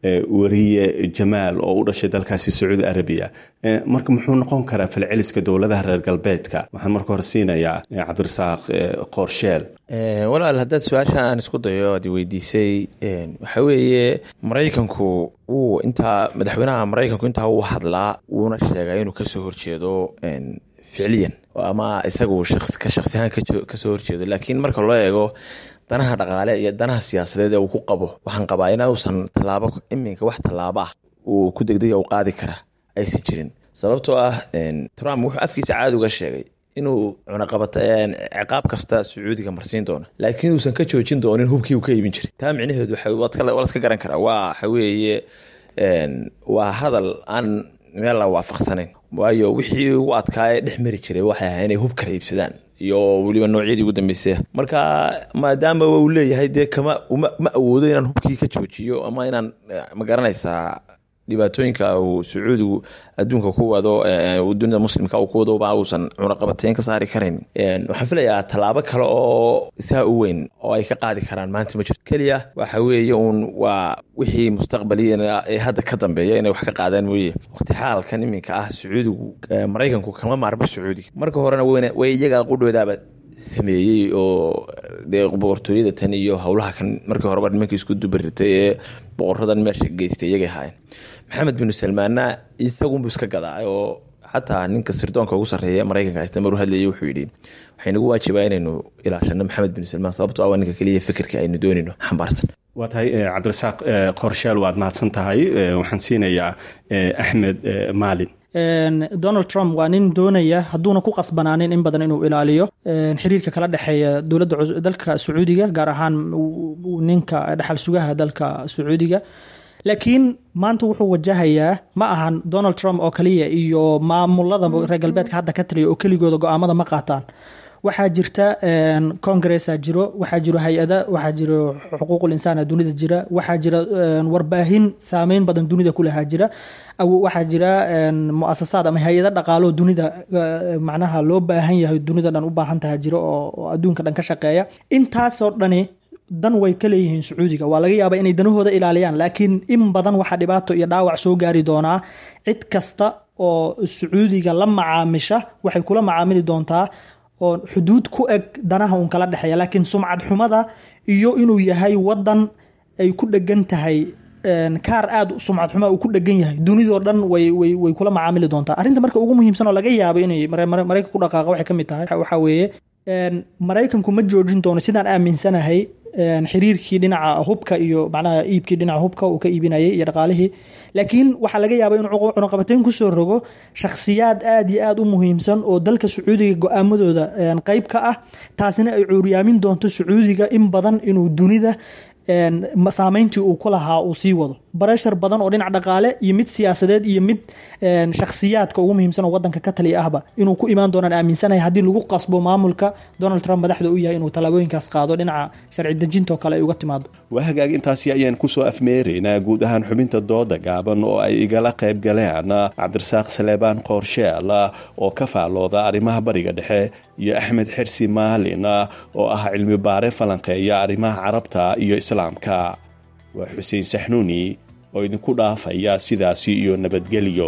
wariye jamaal oo u dhashay dalkaasi sacuudi arabiya marka muxuu noqon karaa falceliska dowladaha reer galbeedka waxaan marka hore siinayaa cabdirasaaq qoorsheel walaal haddaad su-aasha aan isku dayo aad weydiisay waxa weeye maraykanku wuu intaa madaxweynaha maraykanku intaa uu hadlaa wuuna sheegay inuu kasoo horjeedo ficliyan ama isagu ka shaksi ahaan kasoo horjeedo laakiin marka loo eego danaha dhaqaale iyo danaha siyaasadeed ee uu ku qabo waxaan qabaa inuusan tallaabo iminka wax tallaabo ah uu ku degdega u qaadi kara aysan jirin sababtoo ah trump wuxuu afkiisa caadi uga sheegay inuu cunaqabato ciqaab kasta sacuudiga marsiin doono laakiin uusan ka joojin doonin hubkii uu ka iibin jiray taa micnaheedu waa laska garan karaa waa waxa weeye waa hadal aan meel la waafaqsanayn waayo wixii u adkaa ee dhex mari jiray waxay ahaa inay hub kala iibsadaan iyo weliba noocyadii ugu dambeysay marka maadaama uu leeyahay dee kama ma awoodo inaan hubkii ka joojiyo ama inaan ma garanaysaa dhibaatooyinka uu sacuudigu adduunka ku wado dunida muslimka uu ku wado ba uusan cunaqabateyn ka saari karayn waxaan filayaa tallaabo kale oo saa u weyn oo ay ka qaadi karaan maanta ma jirto keliya waxa weeye uun waa wixii mustaqbaliya ee hadda ka dambeeya inay wax ka qaadaan mooye waqti xaalkan iminka ah sacuudigu maraykanku kama maarmo sacuudiga marka horena way iyaga qudhoodaaba sameeyey oo dee boqortooyada tan iyo howlaha kan markii horeba nimankii isku dubaritay ee boqoradan meesha geystay iyagay ahaayeen maxamed binu salmaanna isagunbu iska gadaa oo xataa ninka sirdoonka ugu sarreeya maraykanka haysta maruu hadlayay wuxuu yidhi waxay nagu waajibaa inaynu ilaashano maxamed binu salmaan sababtoo ah waa ninka keliya fikirka aynu doonayno xambaarsan waa tahay cabdirasaaq qorshaal waad mahadsan tahay waxaan siinayaa axmed maalin donald trump waa nin doonaya hadduuna ku qasbanaanin in badan inuu ilaaliyo xiriirka kala dhexeeya dowladda dalka sacuudiga gaar ahaan ninka dhexal sugaha dalka sacuudiga laakiin maanta wuxuu wajahayaa ma ahan donald trump oo kaliya iyo maamulada reer galbeedka hadda ka taliya oo keligooda go-aamada ma qaataan waxaa jirta congressa jiro waxaa jiro hay-ada waxaa jiro xuquuqul insaana dunida jira waxaa jira warbaahin saameyn badan dunida kulahaa jira waxaa jira muasasaad ama hay-ada dhaqaalo dunida macnaha loo baahan yahay dunida dhan u baahan taha jiro oo adduunka dhan ka shaqeeya intaasoo dhani dan way ka leeyihiin sacuudiga waa laga yaabaa inay danahooda ilaaliyaan laakiin in badan waxaa dhibaato iyo dhaawac soo gaari doonaa cid kasta oo sacuudiga la macaamisha waxay kula macaamili doontaa oo xuduud ku eg danaha uun kala dhexeeya laakiin sumcad xumada iyo inuu yahay wadan ay ku dhegan tahay kaar aada sumcad xuma uu ku dhegan yahay dunidoo dhan way way way kula macaamili doontaa arrinta marka ugu muhiimsan oo laga yaabo inay maraykanka ku dhaqaaqa waxay ka mid tahay waxaa weeye maraykanku ma joojin doono sidaan aaminsanahay xiriirkii dhinaca hubka iyo macnaha iibkii dhinaca hubka uu ka iibinayay iyo dhaqaalihii laakiin waxaa laga yaaba inuu cunaqabateyn kusoo rogo shakhsiyaad aada iyo aada u muhiimsan oo dalka sacuudiga go-aamadooda qeyb ka ah taasina ay cuuryaamin doonto sacuudiga in badan inuu dunida saameyntii uu ku lahaa uu sii wado bareshar badan oo dhinac dhaqaale iyo mid siyaasadeed iyo mid shakhsiyaadka ugu muhiimsan oo wadanka ka taliya ahba inuu ku imaan doonaan aaminsanahay haddii lagu qasbo maamulka donald trump madaxda u yahay inuu tallaabooyinkaas qaado dhinaca sharci dejintoo kale ay uga timaado waa hagaag intaasi ayaan kusoo afmeeraynaa guud ahaan xubinta dooda gaaban oo ay igala qayb galeen cabdirasaaq saleebaan qoorsheel oo ka faallooda arrimaha bariga dhexe iyo axmed xersi maalin oo ah cilmi baare falanqeeya arrimaha carabta iyo islaamka waa xuseen saxnuuni oo idinku dhaafaya sidaasi iyo nabadgelyo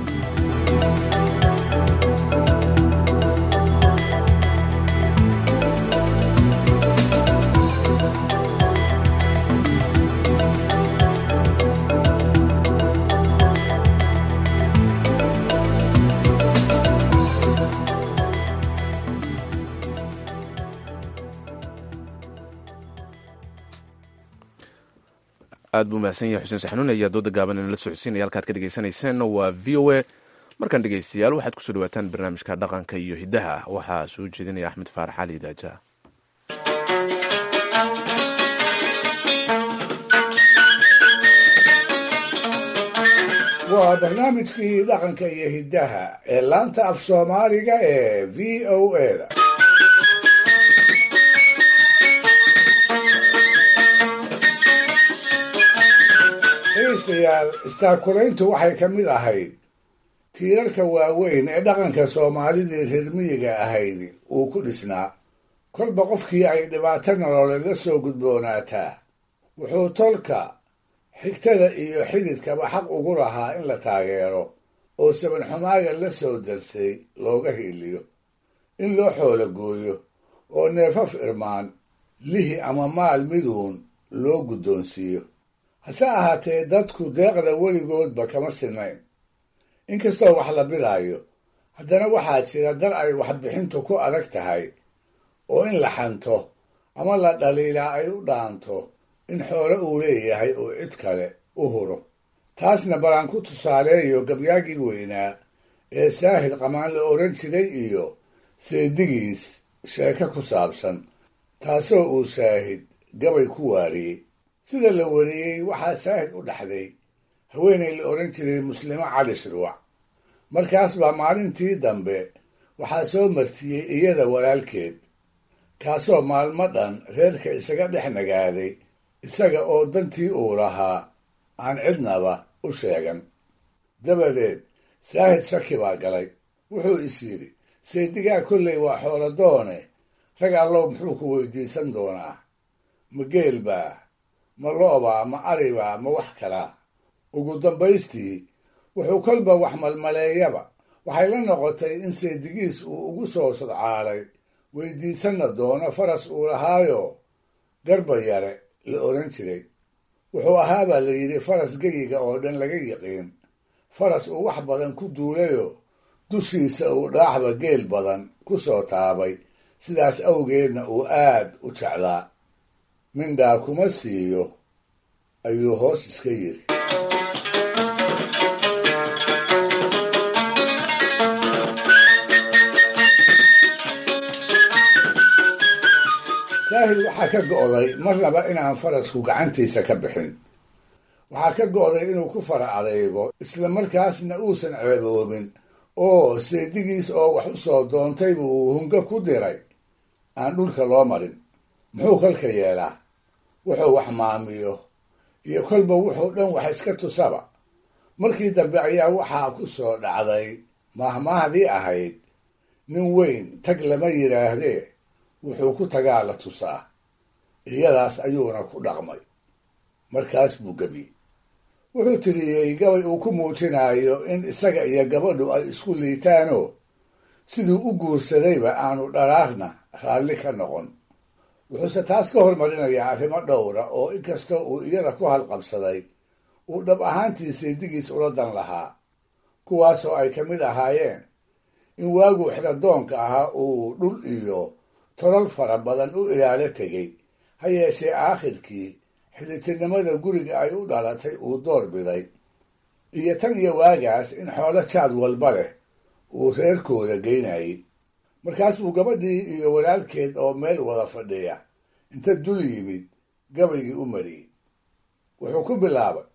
aad buu mahadsan yahay xuseen saxnuun ayaa dooda gaaban inala socodsiinaya halkaad ka dhegeysaneyseen waa v o a markaan dhegeystayaal waxaad kusoo dhawaataan barnaamijka dhaqanka iyo hiddaha waxaa soo jeedinaya axmed faarax cali daaja waa barnaamijkii dhaqanka iyo hiddaha ee laanta af soomaaliga ee v o a da dhegaystayaal istaakulayntu waxay ka mid ahayd tiirarka waaweyn ee dhaqanka soomaalidii reer miyiga ahayd uu ku dhisnaa kolba qofkii ay dhibaato nololeed la soo gudboonaataa wuxuu tolka xigtada iyo xididkaba xaq ugu lahaa in la taageero oo sabanxumaaga la soo darsay looga hiiliyo in loo xoolo gooyo oo neefaf irmaan lihi ama maal miduun loo guddoonsiiyo hase ahaatee dadku deeqda weligoodba kama sinayn inkastoo wax la bidaayo haddana waxaa jira dar ay waxbixintu ku adag tahay oo in la xanto ama la dhaliilaa ay u dhaanto in xoolo uu leeyahay oo cid kale u huro taasna balaan ku tusaaleeyo gabyaagii weynaa ee saahid qamaan la odhan jiray iyo seedigiis sheeko ku saabsan taasoo uu saahid gabay ku waariyey sida la wariyey waxaa saahid u dhaxday haweenay la odhan jiray muslimo cali shirwac markaas baa maalintii dambe waxaa soo martiyey iyada walaalkeed kaasoo maalmo dhan reerka isaga dhex nagaaday isaga oo dantii uu lahaa aan cidnaba u sheegan dabadeed saahid shaki baa galay wuxuu is yidhi saydigaa kolley waa xoolo doone rag allow muxuu ku weydiisan doonaa ma geel baa ma lo'baa ma aribaa ma wax kalaa ugu dambaystii wuxuu kolba wax malmaleeyaba waxay la noqotay in saydigiis uu ugu soo sodcaalay weydiisanna doono faras uu lahaayo garba yare la odhan jiray wuxuu ahaabaa la yidhi faras geyiga oo dhan laga yiqiin faras uu wax badan ku duulayo dushiisa uu dhaaxba geel badan ku soo taabay sidaas awgeedna uu aad u jeclaa mindhaa kuma siiyo ayuu hoos iska yidhi saahid waxaa ka go'day marnaba inaan farasku gacantiisa ka bixin waxaa ka go'day inuu ku fara adeego isla markaasna uusan ceeboobin oo seedigiis oo wax u soo doontayba uu hunga ku diray aan dhulka loo marin muxuu kolka yeelaa wuxuu wax maamiyo iyo kolba wuxuu dhan wax iska tusaba markii dambe ayaa waxaa ku soo dhacday maahmaahdii ahayd nin weyn tag lama yidhaahdee wuxuu ku tagaa la tusaa iyadaas ayuuna ku dhaqmay markaas buu gebiyey wuxuu tiriyey gabay uu ku muujinayo in isaga iyo gabadhu ay isku liitaanoo siduu u guursadayba aanu dharaarna raalli ka noqon wuxuuse taas ka hormarinayaa arrimo dhowra oo inkastoo uu iyada ku halqabsaday uu dhab ahaantii saydigiis ula dan lahaa kuwaasoo ay ka mid ahaayeen in waaguu xiradoonka ahaa uu dhul iyo tolal fara badan u ilaalo tegey ha yeeshee aakhirkii xidhitirnimada guriga ay u dhalatay uu door biday iyo tan iyo waagaas in xoolo jaad walba leh uu reerkooda geynayay markaas buu gabadhii iyo walaalkeed oo meel wada fadhiya inta dul yimid gabaygii u mariyey wuxuu ku bilaabay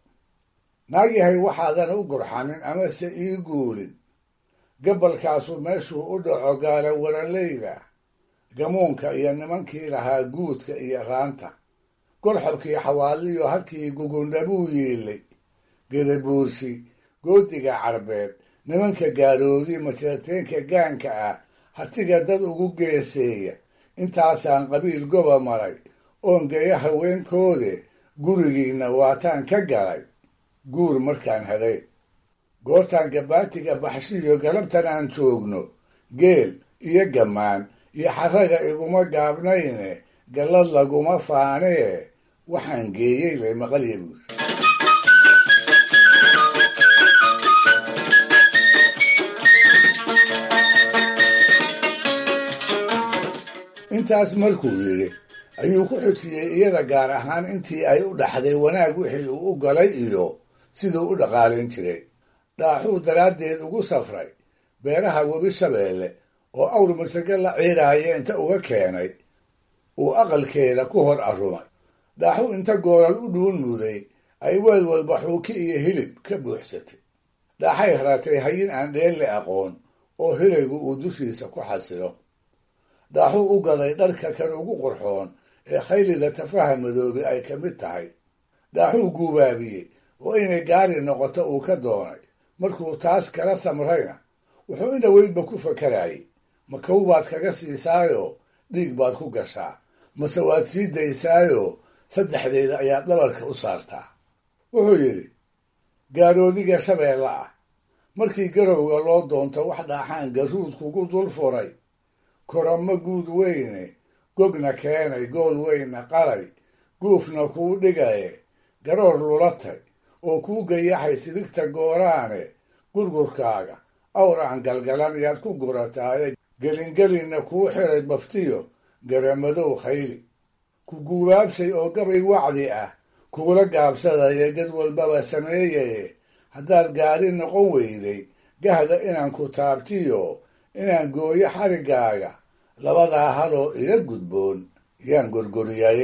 naag yahay waxaadan u gurxanin amase ii guulin gabalkaasu meeshuu u dhaco gaala waranleyda gamuunka iyo nimankii lahaa guudka iyo raanta golxobkii xawaaliyo halkii gugundhabuu yiilay gedabuursi goodiga carbeed nimanka gaaroodi majeerteenka gaanka ah hartiga dad ugu geeseeya intaasaan qabiil goba maray oon geeyo haweenkoode gurigiinna waataan ka galay guur markaan haday goortaan gabaatiga baxshiyo galabtan aan joogno geel iyo gammaan iyo xaraga iguma gaabnayne gallad laguma faanee waxaan geeyey lay maqalya buuri intaas markuu yidhi ayuu ku xujiyey iyada gaar ahaan intii ay u dhaxday wanaag wixii uu u galay iyo siduu u dhaqaalayn jiray dhaaxuu daraaddeed ugu safray beeraha webi shabeelle oo awr masage la ciiraaya inta uga keenay uu aqalkeeda ku hor arrumay dhaaxuu inta goolal u dhuun muday ay weel walba xuuki iyo hilib ka buuxsatay dhaaxay ratay hayin aan dheelle aqoon oo hilaygu uu dushiisa ku xasilo dhaaxuu u gaday dharka kan ugu qurxoon ee khaylida tafaha madoobe ay ka mid tahay dhaaxuu guubaabiyey oo inay gaari noqoto uu ka doonay markuu taas kala samrayna wuxuu indhaweydba ku fakarayay ma kow baad kaga siisaayoo dhiig baad ku gashaa mase waad sii daysaayoo saddexdeeda ayaad dhabarka u saartaa wuxuu yidhi gaaroodiga shabeelle ah markii garowga loo doonto wax dhaaxaan garuud kugu dul furay koramo guud weyne gogna keenay gool weyna qalay guufna kuu dhigaye garoor lulatay oo kuu gayaxay sidigta gooraane gurgurkaaga awraan galgalan yaad ku gurataaye gelingelinna kuu xiray baftiyo garamadow khayli ku guubaabshay oo gabay wacdi ah kuula gaabsadaya gad walbaba sameeyaye haddaad gaari noqon weyday gahda inaan ku taabtiyo inaan gooyo xariggaaga labadaa haloo ila gudboon yaan gorgoriyaaye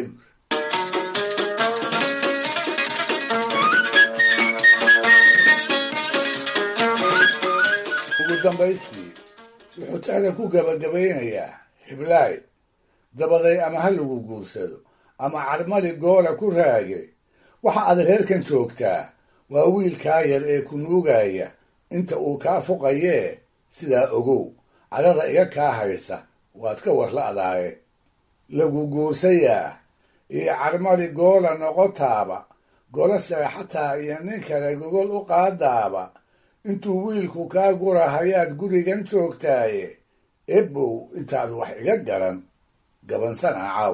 ugu dambaystii wuxuu tixda ku gabagabaynayaa hiblaay dabaday ama ha lagu guursado ama carmali goola ku raage waxa aad reerkan joogtaa waa wiilkaa yar ee ku nuugaya inta uu kaa fuqayee sidaa ogow cadada iga kaa haysa waad ka warla'daaye lagu guursayaa iyo carmali goola noqotaaba gola seexataa iyo nin kale gogol u qaadaaba intuu wiilku kaa gura hayaad gurigan joogtaaye ebow intaad wax iga garan gabansana caaw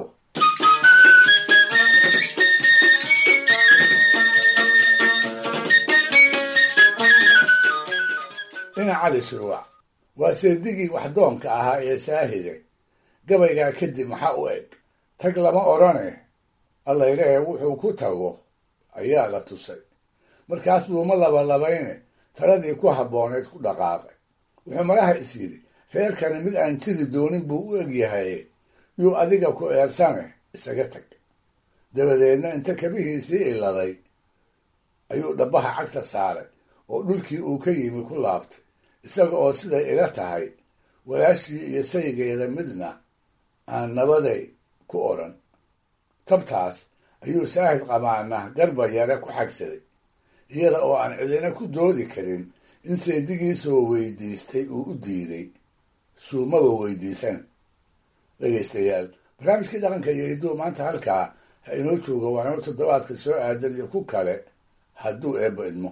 dhinac cali shuruuc waa seedigii waxdoonka ahaa ee saahide gabaygaa kadib maxaa u eg tag lama odhane allaylehe wuxuu ku tago ayaa la tusay markaas buuma labalabayne taladii ku habbooneed ku dhaqaaqay wuxuu malaha is yidhi reerkani mid aan jiri doonin buu u egyahaye yuu adiga ku eersane isaga tag dabadeedna inta kabihiisii iladay ayuu dhabbaha cagta saaray oo dhulkii uu ka yimi ku laabtay isaga oo siday ila tahay walaashii iyo saygeeda midna aan nabaday ku odhan tabtaas ayuu saahid qamaana garba yare ku xagsaday iyada oo aan cidina ku doodi karin in seedigiisoo weydiistay uu u diiday suumaba weydiisan dhegaystayaal barnaamijkii dhaqanka iyo hidduu maanta halkaa ha inoo jooga waa inoo toddobaadka soo aadan iyo ku kale hadduu eebba idmo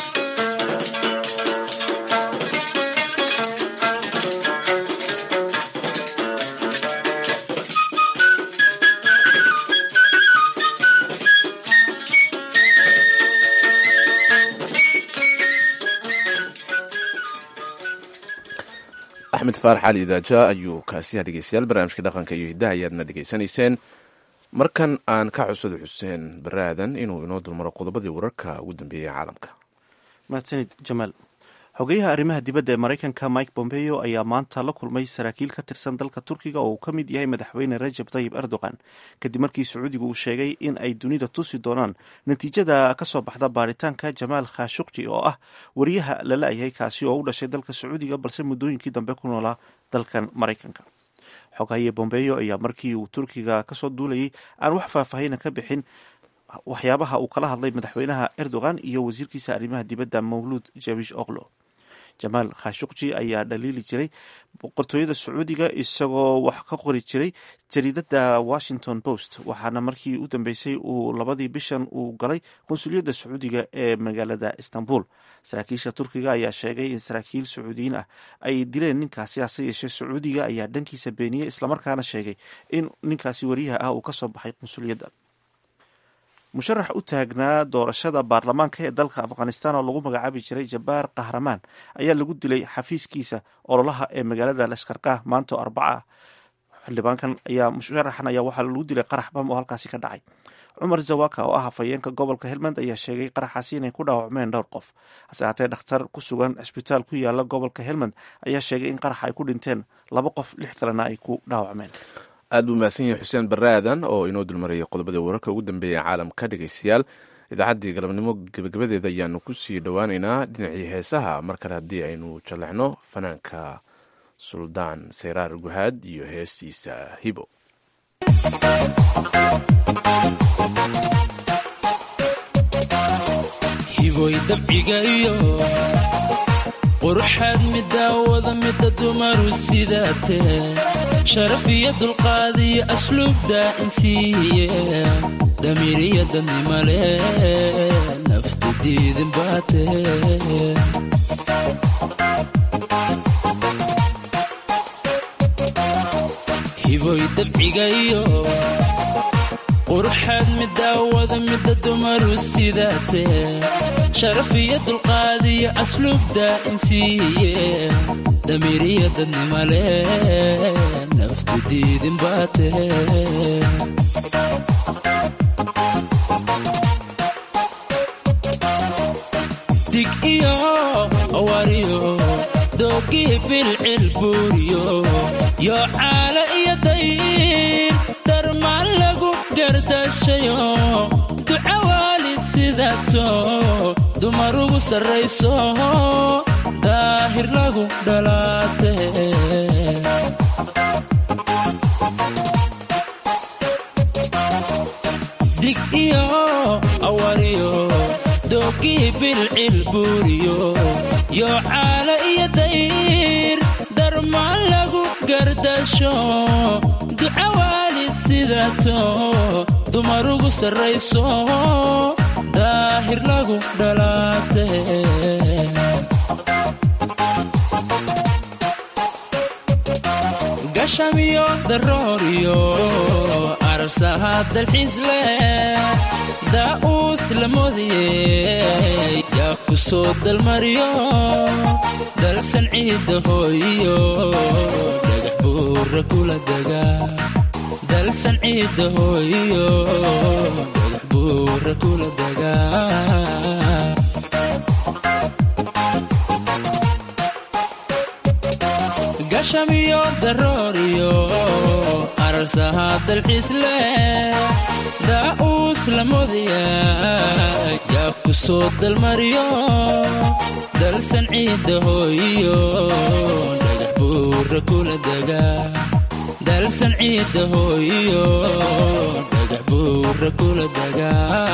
axmed faarax cali idaaja ayuu kaasiyaa dhegeystayaal barnaamijka dhaqanka iyo hiddaha ayaadna dhegeysanayseen markan aan ka cusado xuseen baraadan inuu inoo dulmaro qodobadii wararka ugu dambeeyey caalamka mahadsanid jamaal xogeyaha arrimaha dibadda ee maraykanka mike bombeo ayaa maanta la kulmay saraakiil ka tirsan dalka turkiga oo uu ka mid yahay madaxweyne rajab tayib erdogan kadib markii sacuudigu uu sheegay in ay dunida tusi doonaan natiijada ka soo baxda baaritaanka jamaal khashukji oo ah wariyaha la la-yahay kaasi oo u dhashay dalka sacuudiga balse muddooyinkii dambe ku noolaa dalkan maraykanka xogaye bombeyo ayaa markii uu turkiga kasoo duulayay aan wax faahfaahina ka bixin waxyaabaha uu kala hadlay madaxweynaha erdogan iyo wasiirkiisa arrimaha dibadda mawluud jabish oklo jamaal khashukji ayaa dhaliili jiray boqortooyada sacuudiga isagoo wax ka qori jiray jariidada washington post waxaana markii u dambeysay uu labadii bishan uu galay qunsuliyadda sacuudiga ee magaalada istanbul saraakiisha turkiga ayaa sheegay in saraakiil sacuudiyiin ah ay dileen ninkaasi hase yeeshee sacuudiga ayaa dhankiisa beeniyey islamarkaana sheegay in ninkaasi wariyaha ah uu kasoo baxay qunsuliyadda musharax u taagnaa doorashada baarlamaanka ee dalka afghanistan oo lagu magacaabi jiray jabaar kahramaan ayaa lagu dilay xafiiskiisa ololaha ee magaalada lashkarkah maanta oo arbaca ah xildhibaankan ayaa musharaxan ayaa waxaa lagu dilay qarax bam oo halkaasi ka dhacay cumar zawaka oo ah hafayeenka gobolka helmand ayaa sheegay qaraxaasi inay ku dhaawacmeen dhowr qof hase haatee dhakhtar ku sugan cisbitaal ku yaala gobolka helmand ayaa sheegay in qaraxa ay ku dhinteen laba qof lix kalena ay ku dhaawacmeen aad buu mahadsan yahay xuseen baraadan oo inoo dulmarayay qodobadii wararka ugu dambeeya caalamka dhegeystayaal idaacaddii galabnimo gebagabadeeda ayaanu ku sii dhowaaneynaa dhinacii heesaha mar kale haddii aynu jallexno fanaanka suldaan sayraar guhaad iyo heestiisa hibo dabcigayo quruxaad midaawada mida dumaru sidaatee sharaf iyo dulqaad iyo asluubda insiiye damiiriya dadnimale naftu diidin baatee hiboy dabcigayo quruxaad midaawada mida dumaru sidaatee sharaf iyo dulqaad iyo asluubda insiiye damiiriya dadnimale naftu diidin baatee dig iyo awariyo doogii bilcil buuriyo yoo caala iyo dayr darmaan lagu gardashayo duca waalid sidato dumar ugu sarrayso daahir lagu dhalaate dig iyo awariyo doogii bilcil buuriyo yoo caala iyo dayr darmaan lagu gardasho duca waalid sidato dumar ugu sarrayso daahir lagu dhalaate gashamiyo darooriyo arsaha dalxiis leh daa'uus la moodiyey yaa ku soo dalmariyo dalsan ciidda hooyiyo dhagax buura kula dega dalsan ciidda hooyiyo dhagax buura kula dega gashamiyo darooriyo arsaha dalxiis leh daa'uus la moodaya yaa ku soo dalmariyo dalsan ciidda hooyiyo dhagax buura kula dega dalsan ciidda hooyiyo dhagax buura kula dega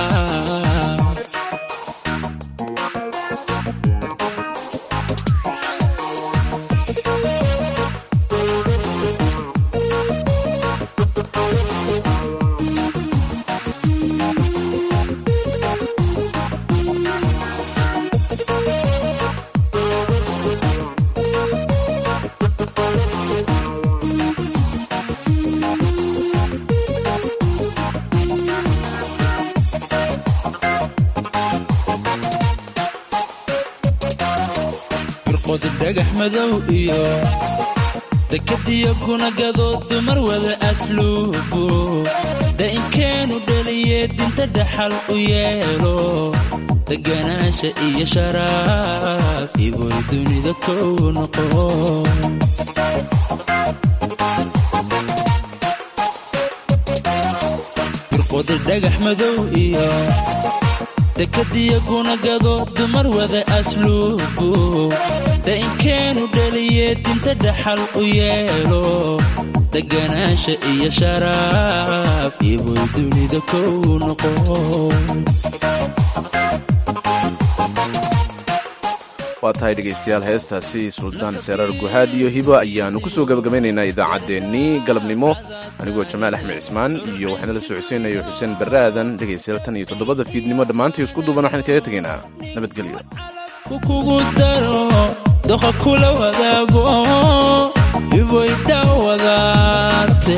birqodi dhagax madow iyo dekadiyo kunagadood dumar wada asluubu da'inkeenu dhaliye dinta dhaxal u yeelo deganaasha iyo sharaaf iboy dunida kow noqo birqodi dhagax madow iyo dekadiyo kunagado dumar wada asluubu da'inkeenu dhaliye dinta dhaxal u yeelo deganaasha iyo sharaaf iboy dunida kow noqo waa tahay dhegaystayaal heestaasi suldaan seeraar guhaad iyo hibo ayaannu ku soo gabagabaynaynaa idaacaddeenii galabnimo anigoo jamaal axmed cismaan iyo waxaana la socodsiinayo xuseen baraadan dhegaystayaal tan iyo toddobada fiidnimo dhammaantii isku duuban waxaan kaga tegaynaa nabadgelyo kukugu daro doqa kula wadaago hiboy daawadaate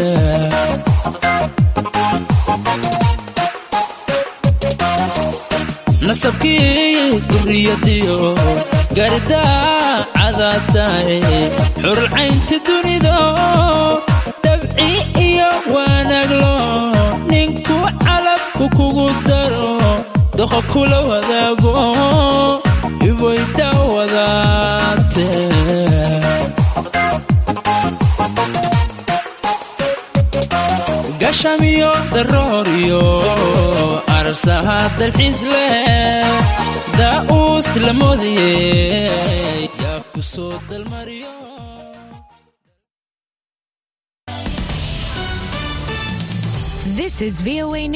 nasabkii duriyadiyo gardaa cadaatae xurulcaynta dunido dabci iyo waanaglo ninku calabku kugu daro doqa kula wadaago hiboy daawadaate gashamiyo darooriyo arsaha dalxiis leh daa'uus la moodiye yaa ku soo dalmariyo This is VOA